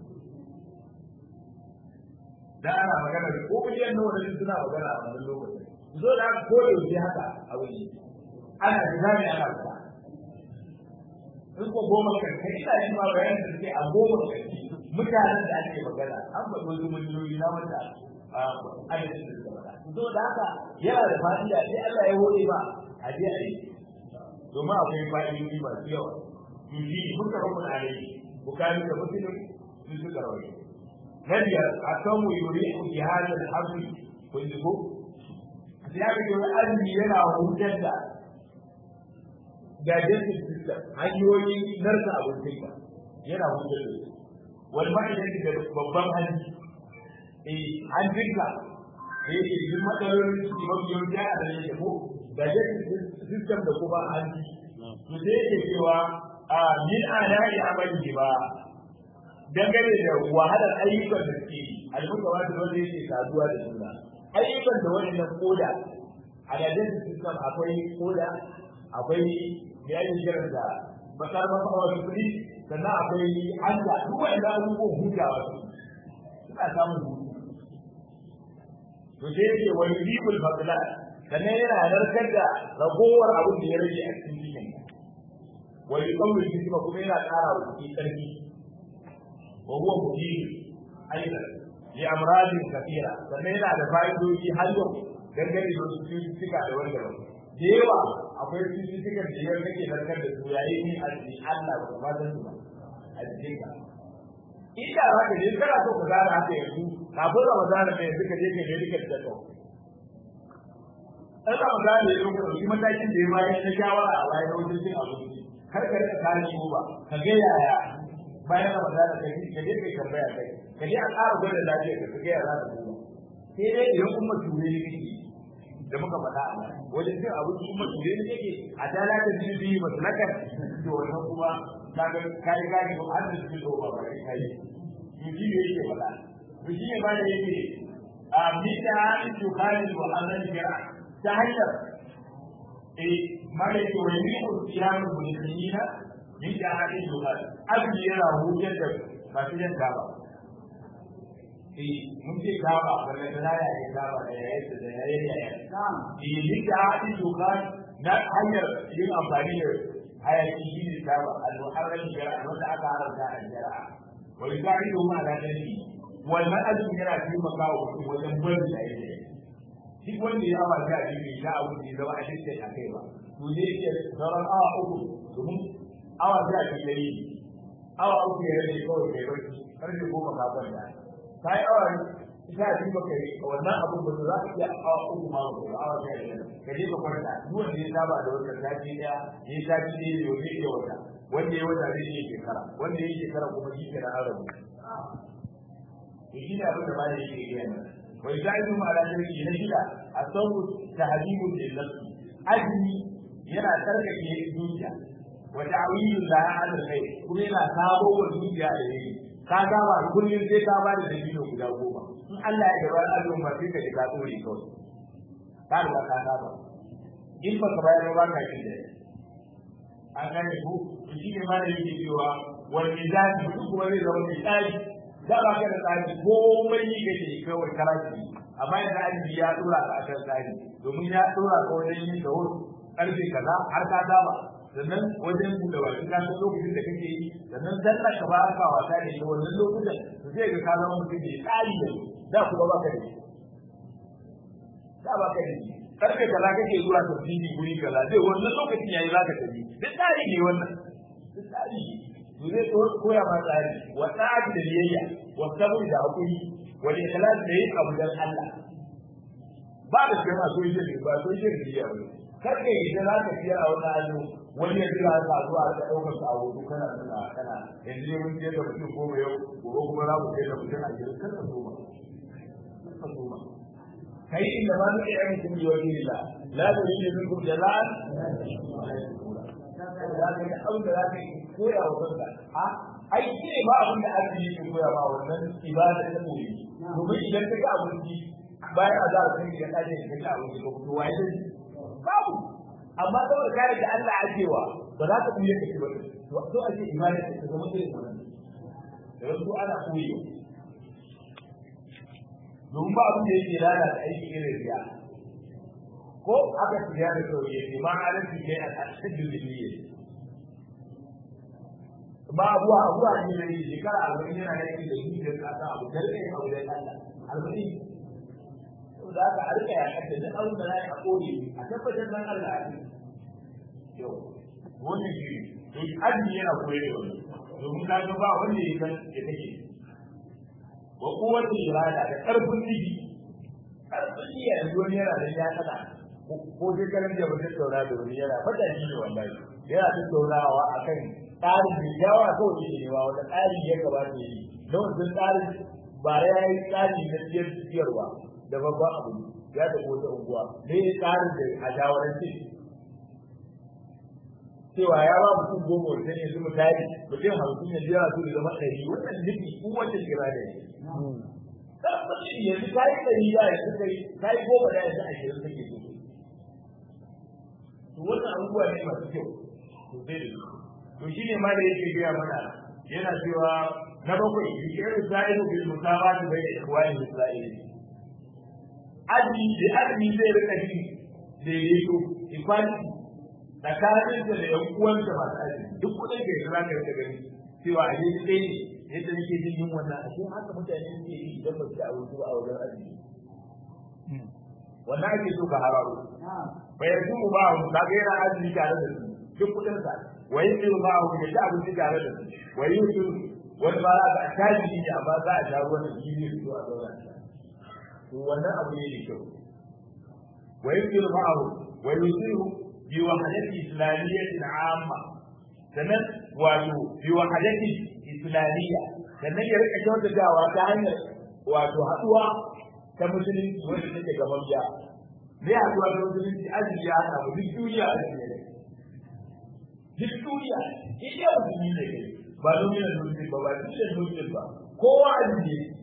Speaker 2: da ana magana da ko miliyan nawa da suna magana a wannan lokacin zo da aka ko yaushe haka a wuri ana da zami ana fita in ko goma karshe ina yin ma bayan da suke a goma karshe mutanen da ake magana an faɗi wasu miliyoyi na wanda adadin da suka faɗa to da haka yana da fa'ida sai Allah ya hore ba a je a yi domin akwai fa'idoji masu yawa to shi muka rabu da alai bukari da muslim sun suka rawaye na biyar a samu yuri bi hadal hamdi kun ji ko sai aka ce wani azumi yana hutar da digestive system hanyoyin narka abincin ka yana hutar da su wani ma'aikata da babban hanji eh hanjinka da yake yin matsalolin ciki mafi yawanci a da yake ko digestive system da kuma hanji to sai yake cewa a min ada'i amali ba dangane da wahalar ayyukan da suke yi almuka ba da wanda yake saduwa da juna ayyukan da wannan koda a digestive system akwai koda akwai ya yi shirin da bakar mafawa da kuɗi sannan akwai hanta duk wanda abubuwan hutawa su suna samun hutu to sai yake wani ribul fadla sannan yana narkar da ragowar abin da ya rage a cikin cikin wani kawai shi kuma kuma yana ƙara wa jiki ƙarfi wa huwa mujib aidan li amradin kathira sannan yana da fa'idoji har yau dangane da wasu cututtuka da wanda ba da yawa akwai cututtukan da yau kake narkar da su yayin yin arziki Allah ba kuma san su ba a jikin ka inda za ka je kana so ka gane haka yanzu kafin Ramadan ne yanzu ka je ka je ka da to an Ramadan ne yanzu ka ɗauki matakin da ya bayar na shawara a bayan wajen cin abinci kar ka rika kare shi ba ka ga yaya bayan Ramadan ka je ka je kai tambaya kai ka je a ƙara gwada lafiya ka ga yaya za ka duba sai dai idan kuma ture ne kake da muka faɗa a baya wajen cin abinci kuma ture ne kake a talata biyu biyu masalakar to wannan kuma kaga kai gani ko an da su ba ba kai kai to shi ne yake faɗa to shi ne ma da yake a mita to khalid wa annan jira ta hanyar eh ma da yake wani ne ko siyamu bulina min da hadin to khalid abin yana hujjar da masu jan gaba eh mun ce gaba wannan da ya yi gaba da ya yi da ya yi ya yi eh min da hadin to khalid na hanyar yin amfani da hayaki shi ne taba al-muharram shari'a wanda aka haramta a shari'a wa yusa'idu ma ala dalili wannan azumi yana taimaka wa mutum wajen barin da yake duk wanda ya awa ta jini ya abu da zama a cikin a kai ba to ne yake sauran awa uku domin awa ta jini yayi awa uku ya rage kawai kai barci karfe goma ka kwanta ta yi awa ita ji ba kai wannan abun ba za ka iya awa uku ma ba awa ta jini ka je ka kwanta duk wanda ya saba da wannan sati daya ya sati daya ne wanda ya wata wanda ya wata zai yi shekara wanda ya yi shekara kuma shi ke na arabu to shi ne abin da ba da yake gaya mana wai za'idu ma ala shirki na shida a sabu tahdimu lil nafsi azmi yana tarkake zuciya wa ta'wilu la ala khair kuma yana sabo wa zuciya da yayi ka ga ba kullun sai ka ba da dalilo guda goma in Allah ya gaba azumin ba sai ka ji ka tsore kawai ka riga ka saba in ba ka bayar ba ka kin da an gane ku shi ne ma da yake cewa wal mizan duk kuma zai zama mai tsari da ba ka da tsari komai yi kake kawai karashi amma yanzu ajibi ya dora ka akan tsari domin ya dora ka wajen yin da wuri karfe kaza har ka saba sannan wajen buɗe baki ka san lokacin da kake yi sannan sallar ka ba ka wasa da ita wannan lokutan to zai ga ka zama mutum mai tsari da da kuma ba ka da da ba ka da karfe kaza kake zuwa tafsiri guri kaza zai wannan lokacin yayi za ka tafi duk tsari ne wannan duk tsari to zai koya ma tsari wa tsari da biyayya wa sabri da hakuri wa ikhlas da yin abu dan Allah ba da shi ma soyayya ne ba soyayya ne ya wani kar ka yi da za ka fiye a wani azu wani ya jira ka zuwa ka ɗaukar ka a hoto kana nuna kana yanzu ne mun je da mutum goma yau gobe kuma za mu je da mutum a gidan kar ka soma kar ka soma kai inda ma nuke yan mutum yi wani lila la da yi min kum jaza'an za ka ga abin da za ka yi koya wa kanka a ai shi ne ba abin da ake yi ke koya ma wannan ibada ta koyi domin idan ka ga abinci bayan a za a kai ga ɗaje ka ga abinci ka fito waye da babu amma saboda ka da Allah ajewa ba za ka buye ka ci ba to to ake ibada ta zama irin wannan da wasu ana koyi domin ba abin da yake lalata aiki irin riya ko aka shiga da sauye ne ma halin su kai a cikin duniya ba abuwa abuwa ne da yake shekara arba'in yana da yake da zuciyar ka ta abu karfe ya abu da Allah arba'in to da aka arka ya kace da abin da zai a kore a tabbatar dan Allah a cikin yau wannan shi to azumi yana koyar da wani domin na ga ba wanda ya san ya take wa kowace irada da karfin ciki karfin niyya da wani yana da ya kada ko dai karan da ba tattauna da wani yana fata shi ne wallahi yana tattaunawa akan tsarin da yawa ko shi ne wa wanda tsari ya gabata yi don sun tsarin ba ya yi tsari na siyar siyarwa da babban abu ya tafi wata unguwa ne tsarin da a shawarance cewa ya ba mutum goma wajen yanzu misali mutum hamsin yanzu yana so da zama ɗari wannan nufi kowace kira da ne tabbacin yanzu ka yi ɗari da yanzu kai ka yi goma da yanzu ashirin kake so to wannan abubuwa ne masu kyau to sai da su to shi ne ma da yake gaya mana yana cewa na bakwai yake sa'ilu bil musabati bai da ikhwani isra'ili azumi da azumi zai rika jin daidaito equality tsakanin da da yan uwanta masu azumi duk kudin da ya zaka rika gani cewa a yi ɗaya ne yadda nake jin yin wannan a cikin haka mutane suke yi idan ba su da abinci ba a wajen azumi wannan ake so ka hararo bai su mu ba mu kaga yana azumi tare da su duk kudin sa wai su ba mu da abinci tare da su wai su wani ba za a tashi ne amma za a sha ruwan da jini su a zauna to wannan abu ne da kyau wai su ba mu wai su bi wahadati islamiyyatin amma sannan wato bi wahadati islamiyya sannan ya rika kyautatawa ta hanyar wato haduwa ta musulunci wanda take gaban ya ne haduwa ta musulunci azumi ya samu duk duniya azumi ne duk duniya iya musulmi ne kai ba domin musulmi ba ba cikin musulmi ba kowa azumi ne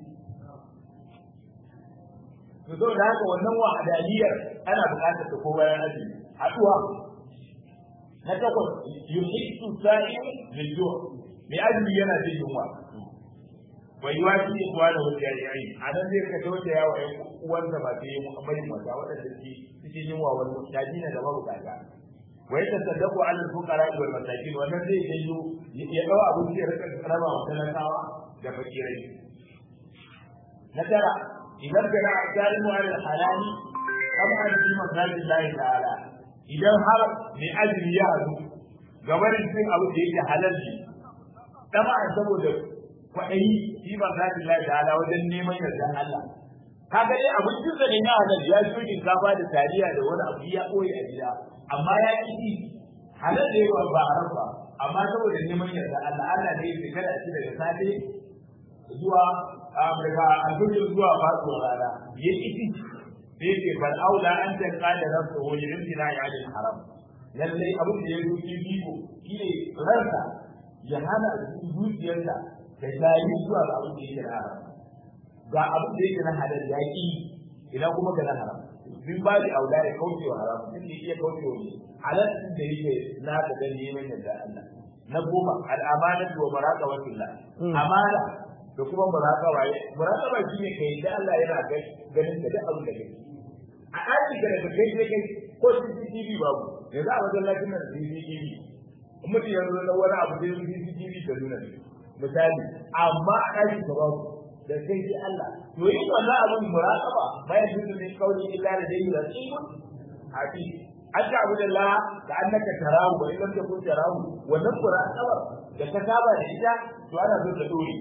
Speaker 2: to zo da haka wannan wahadaniyar ana buƙatar ta ko bayan azumi haduwa na takwas yuhibbu sa'im bil ju' mai azumi yana jin yunwa bai yi wasu ne kuwa da wasu yayi a nan zai ka tauta yawa ya uwansa ba ta yi muhammadin wata waɗanda suke cikin yunwa wani mutaji na da mabukata wai ta saddaku alal fuqara wal masakin wannan zai janyo ya dawo abin da ya rika raba wa talakawa da fakirai na tara idan kana zalimu alal halali kama an fi masajin lahi ta'ala idan har mai azumi ya hadu gabarin cin abin da yake halal ne dama saboda kwaɗayi shi ba za ta lai ta'ala wajen neman yardan Allah kaga dai abincin sa ne na halal ya ci shinkafa da taliya da wani abu ya koyi a gida amma ya ki ci halal ne ba ba haram ba amma saboda neman yardan Allah Allah ne ya kada shi daga safe zuwa daga alfajir zuwa faɗuwar rana ya ki ci sai ce bal aula an ta kada nafsu wa yumtina ya al haram lalle abin da ya zuci bibo shine ransa ya hana zuciyarsa da jayi zuwa ga abin da yake na haram ga abin da yake na halal ya ki ina kuma ga na haram min ba da aula ya kauce wa haram din da iya kauce wa halal din da yake na da dan neman yadda Allah na goma al'amanatu wa maraqabatullah amana da kuma muraqaba muraqaba shine kai da Allah yana ganin da duk abin da kake a ɗaki da daga kai sai kai ko CCTV babu yanzu a wajen lafiyar da CCTV mutum yanzu na wani abu sai CCTV ta nuna misali amma a ɗaki ka babu da kai sai Allah to yin wannan abin muraqaba bayan dukkan ne kauli illa da dai rasimun hafi an ta abu da la da annaka tarahu wa illam takun tarahu wannan muraqaba da ka saba da ita to ana so ta dore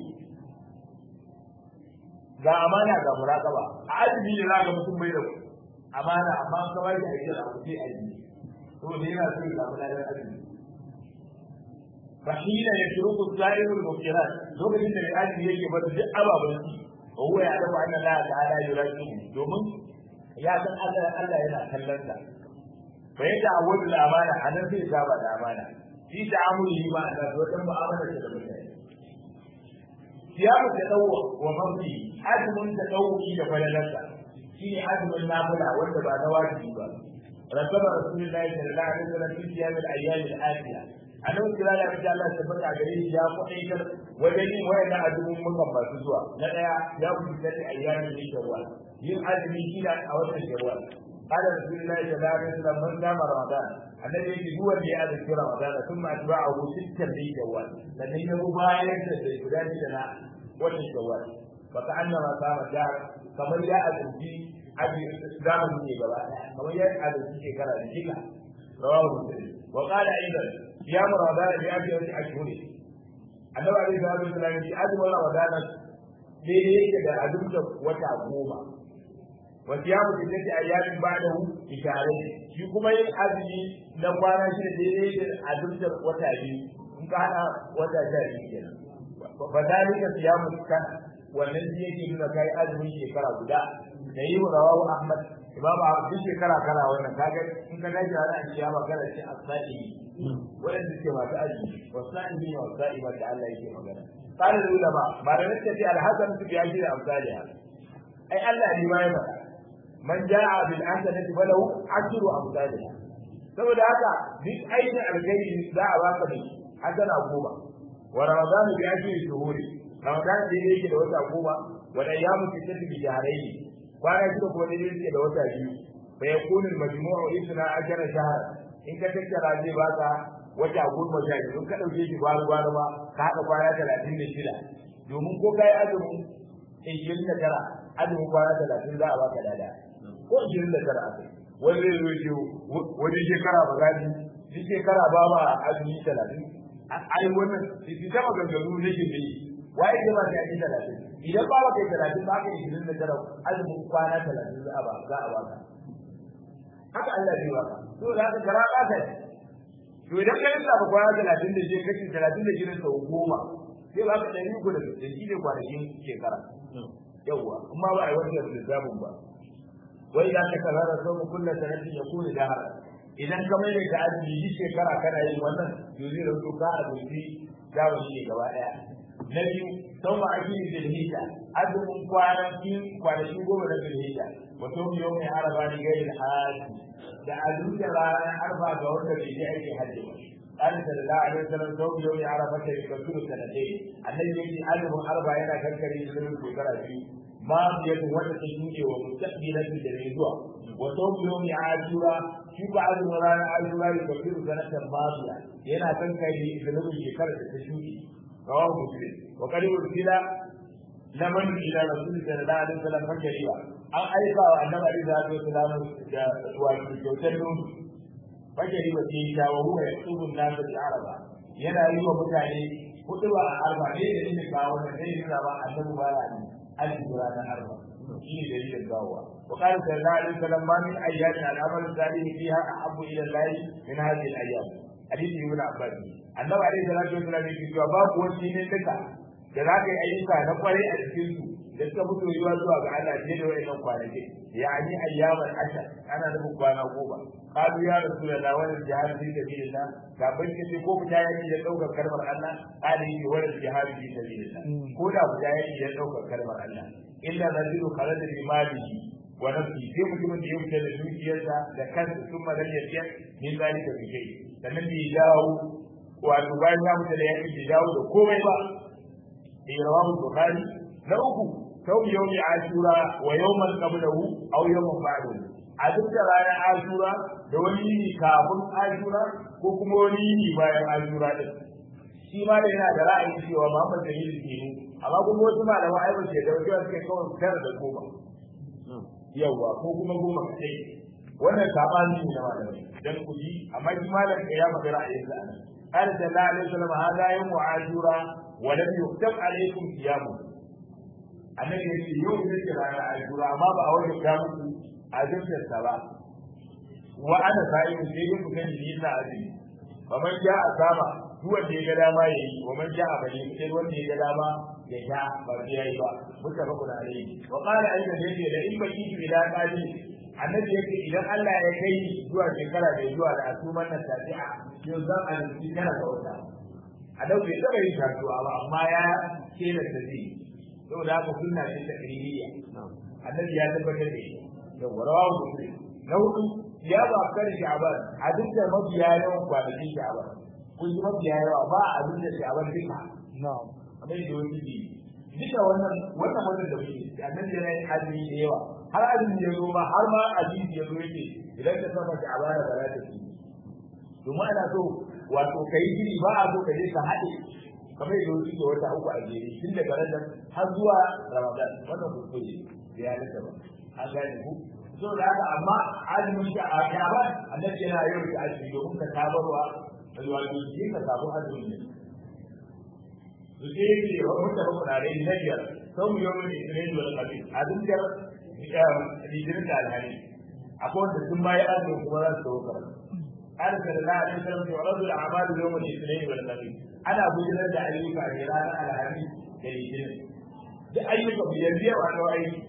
Speaker 2: ga amana ga muraqaba a azumi ne zaka mutum bai da amana amma ka bai da ajiyar abu sai azumi to ne yana so ya samu ladan azumi fahina ya turuku sa'irul mukirat lokacin da azumi yake ba duk ababan shi wa huwa ya dafa anna la ta'ala yuraqibu domin ya san Allah Allah yana kallon sa fa yadda awwal amana anan sai saba da amana shi ta'amuli ma da wajen mu'amala da mutane siyamu da dawo wa mafi azumin da dawo da falalarsa shi ne azumin nafila wanda ba na wajibi ba رتب رسول الله صلى الله عليه وسلم في صيام الايام الاتيه annabi kira da abin Allah ta baka gare shi ya kwaɗaitar wajen yin wayanda azumin mukan masu zuwa na ɗaya ya kusa da ayyamin yin shawwal yin azumi shida a watan shawwal قال رسول الله صلى الله عليه وسلم من قام رمضان الذي يجي هو اللي هذا في رمضان ثم اتبعه ستا من شوال لان هي مبايعه لفلان لنا وجه شوال فكانما قام الدهر كما جاء في ابي زمن ne gaba kamar ya adalci shekara da jika rawahu muslim wa qala aidan ya ramadan bi abi ashhuri annabi alaihi salatu wasallam ya ce azumin ramadan daidai yake da azumta wata goma wasu ya mutu take a yamin ba da ishare shi kuma yin azumi na kwana shi da daidai da azumtar wata biyu in ka hada wata sha biyu kenan fa dalika siyamu kan wannan shi yake nuna kai azumin shekara guda da yi wa rawahu ahmad imamu abu shekara kana wannan kaga in ka gaji a ran kiyama kana ce as-sa'i wadanda suke masu azumi wasa'i ne wasa'i da Allah yake magana قال العلماء ما لم يستطيع الحسن في أجل أمثالها أي الله لما يفعل من جاء بالحسنة فله عشر أمثالها saboda haka duk aikin alkhairi za a baka da shi hasana goma wa ramadan bi ajri shuhuri ramadan da yake da wata goma wa da yamu fitati bi jahrayn kwana shida ko da yake da wata biyu fa yakunu al-majmu'u isna ajra shahr in ka tattara zai baka wata goma sha biyu ka dauke shi gwaro gwaro ba ka haɗa kwana talatin da shida domin ko kai azumin ishirin da tara azumin kwana talatin za a baka dada ko ishirin da tara akai wani zai zo ce wani shekara ba gani shi shekara ba ba azumi talatin ai wannan shi ta maganganu ne ke yi waye ke ba ta yi talatin idan ba ba kai talatin ba ka ishirin da tara azumin kwana talatin za a ba za a baka haka Allah zai baka to da haka gara ba ta to idan ka rinka ba kwana talatin da je kashi talatin da jirin sau goma sai ba ka ɗari uku da da shi ne kwanakin shekara yawwa amma ba a yi wannan lissafin ba wai idan ka karara sau kullum sanatin ya kone da hara idan ka mai da azumi yi shekara kana yin wannan to zai rauto ka azumi zamani ne gaba ɗaya na biyu sau ma ake yin zilhijja azumin kwanakin kwanakin goma na zilhijja wato yau mai araba ni gairi haji da azumta ranar arba ga wanda bai je aikin hajji ba قال صلى الله عليه وسلم صوم يوم عرفة يكفر سنتين الذي يجي ألف أربع هنا كالكريم يسلم في كراتي ما بيد ولا تشوكي ومستقبلة للرجوع وصوم يوم عاشوراء في بعض مران عاشوراء يكفر سنة ماضية هنا كالكريم يسلم في كراتي تشوكي رواه مسلم وقد أرسل لمن إلى رسول صلى الله عليه وسلم فكريا an aika wa annabi alaihi salatu wasalam da wato kyautar nono fajari ba sai ta wa huwa yasubu an-nas al-araba yana yi wa mutane hutuba a arba ne da inda ba wannan sai yana ba annabi ba ya ni al-jura na arba shi ne dalilin gawa wa qala sallallahu alaihi wasallam ma min ayyamin al-amal salih fiha ahabbu ila Allah min hadhihi al-ayyam hadisi ibn abbas annabi alaihi salatu wasalam yake cewa babu wani ne duka da za ka yi ayyuka na kwarai a cikin su da suka fito yiwa zuwa ga Allah ne da wayannan kwanaki yani ayyaman ashar ana nufin kwana goma qalu ya rasulullah wa jihad fi sabilillah ga ban kace ko ku yaki da daukar kalmar Allah qali yi wa jihad fi sabilillah ko da ku yaki da daukar kalmar Allah illa rajulu kharaja bi malihi wa nafsi sai mutumin da ya fita da dukiyarsa da kansa sun madan ya min zalika bi shay sannan bai dawo wato bayan ya mutu da yaki bai dawo da komai ba bi rawahu bukhari na uku sau yau ashura wa yawman qablahu aw yawman ba'dahu a duk da ranar ashura da wani yini kafin ashura ko kuma wani yini bayan ashura din shi ma da yana da ra'ayin cewa Muhammad da yini ke amma kuma wasu malamai ai ba ce da wasu suke kawai tara da goma yawa ko kuma goma kai wannan sabani ne na malamai dan ku ji amma shi malam ya faɗi ra'ayin sa anan قال صلى الله عليه وسلم هذا يوم عاشوراء ولم يكتب عليكم صيامه annabi ya ce yau ne ke ranar ashura amma ba a wajen ta muku a jinsinsa ba wa ana sa'i sai dai ku gani ni ina azumi wa man ja a sama duk wanda ya ga dama ya yi wa man ja a bane sai wanda ya ga dama ya sha ba sai ya yi ba muka ba kuna alai wa qala ayyuka ne ce da in baki ki ila qadi annabi yake idan Allah ya kai zuwa shekara da zuwa da asuman nan tafi'a yau zan azumi kana ga wata a dauke da bai shaduwa ba amma ya kela da zai saboda haka sunna ce ta kiriyya annabi ya tabbatar da shi yau rawahu muslim na hudu ya ba kar sha'ban a duk da mabiya yawan kwanakin sha'ban kun ji mabiya yawa ba a duk da sha'ban duka
Speaker 3: na'am
Speaker 2: kamar da wani bi duka wannan wannan wannan da muke annabi yana yin azumi da yawa har azumi ya zo ma har ma hadisi ya zo yake idan ka saba ki abara ba za ta ci domin ana so wato kai gini ba a so ka je ka haɗe kamar yadda wasu ke wata uku a jere tun daga ranar har zuwa ramadan wannan kuskure da ya nisa ba an gane ku so da haka amma azumin ka a kyaban annabi yana yau da azumi domin ka sabarwa alwaji shi ka samu azumin ne su ce ne wa mutane kuɗaɗe na biyar sau mu yau ne ne da wani abin azumin litinin da alhari akwai wanda sun bayi azumin kuma za su kawo karatu قال صلى الله عليه وسلم يعرض الاعمال يوم الاثنين والخميس انا بجرد da ayyuka ne ranar alhamis da litinin da ayyuka biyar biyar a dawo aiki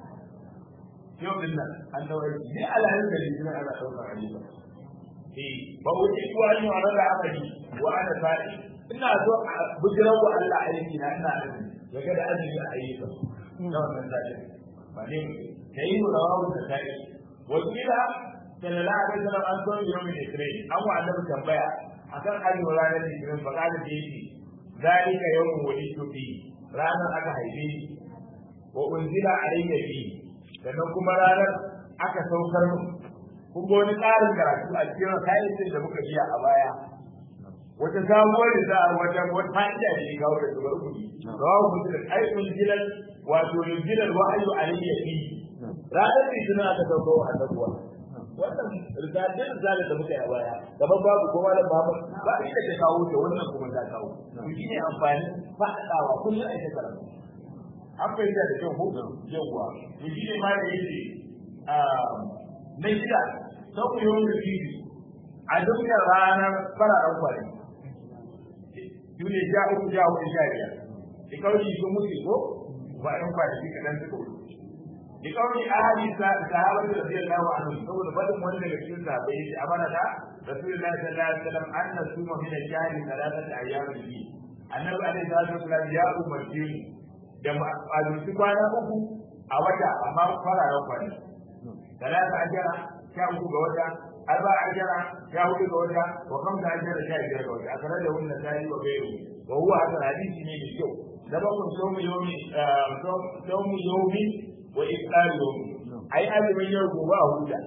Speaker 2: yau din nan an dawo aiki ne alhamis da litinin ana ɗaukar ayyuka eh ba wuce ko an yi wa rada amali wa ana sa'i ina so a bujirar wa Allah aiki na ina azumi ya ga da azumi a ayyuka na wannan sa'i ba ne da yi mu rawawu da sa'i wasu gida sallallahu alaihi wasallam an so yau mai israi an wa annabi tambaya akan azumin ranar litinin fa kada da yake zalika yawmun wulidtu fi ranar aka haife ni wa unzila alayya fi sannan kuma ranar aka saukar mu kun ga wani tsarin karatu a cikin kayan da muka biya a baya wata sabuwar da za a wata wata fa'ida da ya kawo da zubar kuɗi rawa mutum ai unzila wato unzila wa'ayu alayya fi ranar litinin aka saukar a tabuwa wannan risalin risalin da muka yi a baya gaban babu ko malam babu ba inda ta kawo ta wannan kuma ta kawo to shine amfani faɗaɗawa kullum ai ta karatu an fahimta da kyau ko yawwa to shine ma da yake na shida sau ku yawon rufiri a dukkan ranar fararen kwari yune ja uku ja hudu sha biyar da kawai sun mutu ko ba ɗan kwanaki kaɗan suka wuce لقول أهل الصحابة رضي الله عنهم يقول بدر من الرسول صحابي أمر رسول الله صلى الله عليه وسلم أن نصوم من الشهر ثلاثة أيام فيه النبي عليه الصلاة والسلام يا أم الدين دم أدرس كوانا أبو أوجا أما فرع رفض ثلاثة أجرة شاهدوا بوجا أربع أجرة شاهدوا بوجا وخمسة أجرة شاهدوا بوجا أخرجه النسائي وغيره وهو هذا الحديث من الشوق سبق صوم يوم صوم يوم wa iftaru ai azumin yau gobe a huta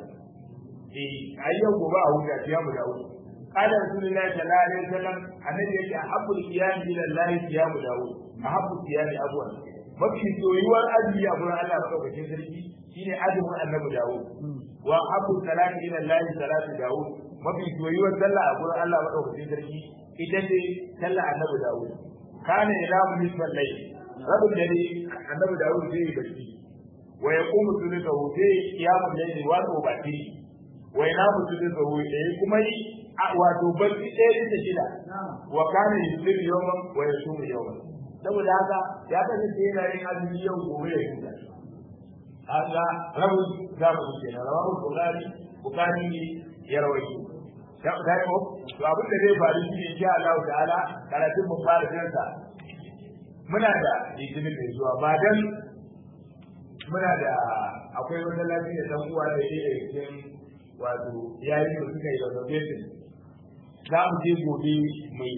Speaker 2: eh ai yau gobe a huta ya mu dawo qala rasulullahi sallallahu alaihi wasallam annabi yake ahabbul qiyam ila allahi qiyamu dawo ahabbu qiyam abwan mafi soyuwar azumi a gurin Allah madaukakin sarki shine azumin annabi dawo wa ahabbu salati ila allahi salatu dawo mafi soyuwar sallah a gurin Allah madaukakin sarki ita ce sallah annabi dawo kana ila nisfal layl rabul dare annabi dawo zai yi bacci ويقوم ثلثه في قيام الليل وتوبته وينام ثلثه إيه كما wato barci ɗaya bisa shida wa kana yusir yawman wa yasumu yawman saboda haka ya kasance yana yin azumi yau gobe ya huta haka rabu za mu ce na rawu bukari bukari ne ya rawaito ya ga ko to abin da zai faru shi insha Allah ta'ala karatun mu fara jinsa muna da litinin da zuwa ba dan muna da akwai wata lafiya dan uwa da yake da cikin wato yayi da suka yi renovation za mu je gobe mai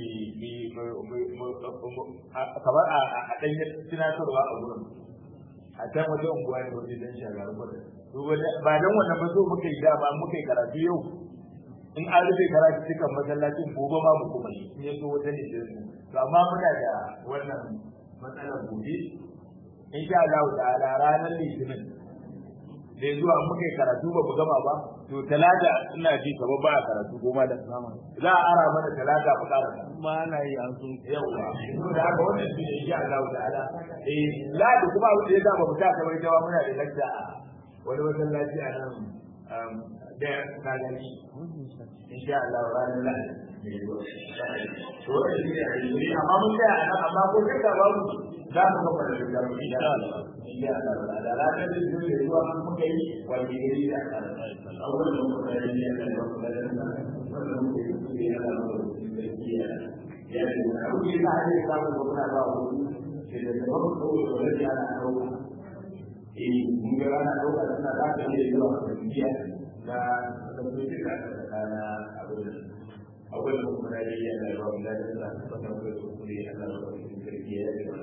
Speaker 2: kamar a ɗanyar tunatarwa a gurin a can wajen unguwa ne wajen dan shagaru ba don wannan ba so muka yi dama muka yi karatu yau in an rufe karatu cikin masallacin gobe ma mu kuma yi in ya so wata ne to amma muna da wannan matsalar gobe in sha Allah ta'ala ranar litinin da zuwa muka yi karatu ba mu gama ba to talata ina ji kamar ba a karatu goma da sama za a ara mana talata mu ƙara
Speaker 3: ma na yi an sun
Speaker 2: yawa to da haka wannan shi ne insha Allah ta'ala eh ladi kuma abin da ya zama mu ta kamar jawa muna da lakta wani masallaci a nan da na gani insha Allah ranar ladi to wannan shi ne amma mun tsaya a nan amma ko kaka babu za mu gaba da rigar mu insha Allah insha Allah da ranar da zai yi zuwa mun muka yi wani gari da aka awwal da muka yi ne da muka yi wannan muka yi su ne da muka yi ya ne abu ne da ake samu da kuma ba mu ke da da mu ko da ya na dauka eh mun ga ana dauka suna da ka ne zuwa ga biya da da su ke da kana abu da awwal da muka yi ya da ba mu da da da da da da da da da da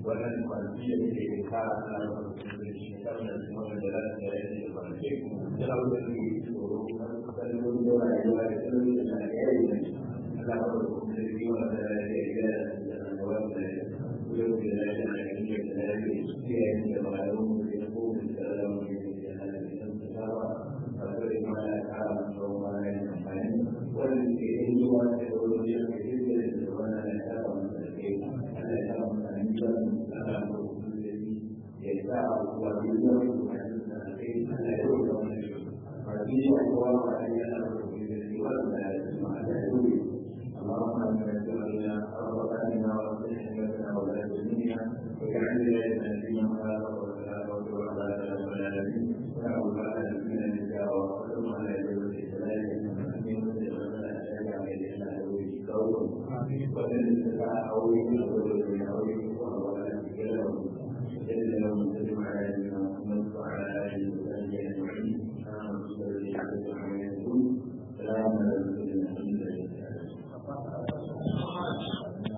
Speaker 2: wannan kwanci da ke ka ana da shi kan da kuma da da da ya kwanci da da da ne tsoro kan da da rayuwa da da da ya yi Allah ya rubuta da shi wannan da ya yi da da wannan yau da ya yi da ya yi da ya yi da malamu da ko da da da ya yi da da akwai ma ya kara da ma ya yi amfani wannan ke yin zuwa da wani ya ke yin da wannan ya kara da ke Allah ya kara da ni da Allah ya ya sa wa duniya da ke Allah ya yi da wannan ba shi ya kuwa ba ya da da wannan da ya ma da yi اللهم انت نسالنا ربنا وصلحنا ولا تدنيا واجعل لنا فيما خلق ولا حول ولا قوه الا بالله ونعوذ بالله من النساء وقدم على جبل السلام من مسلم ولا شيء عليه الا هو القول ومن استطاع او يقول او يقول ولا تكلم الا لو مسلم على محمد وعلى اله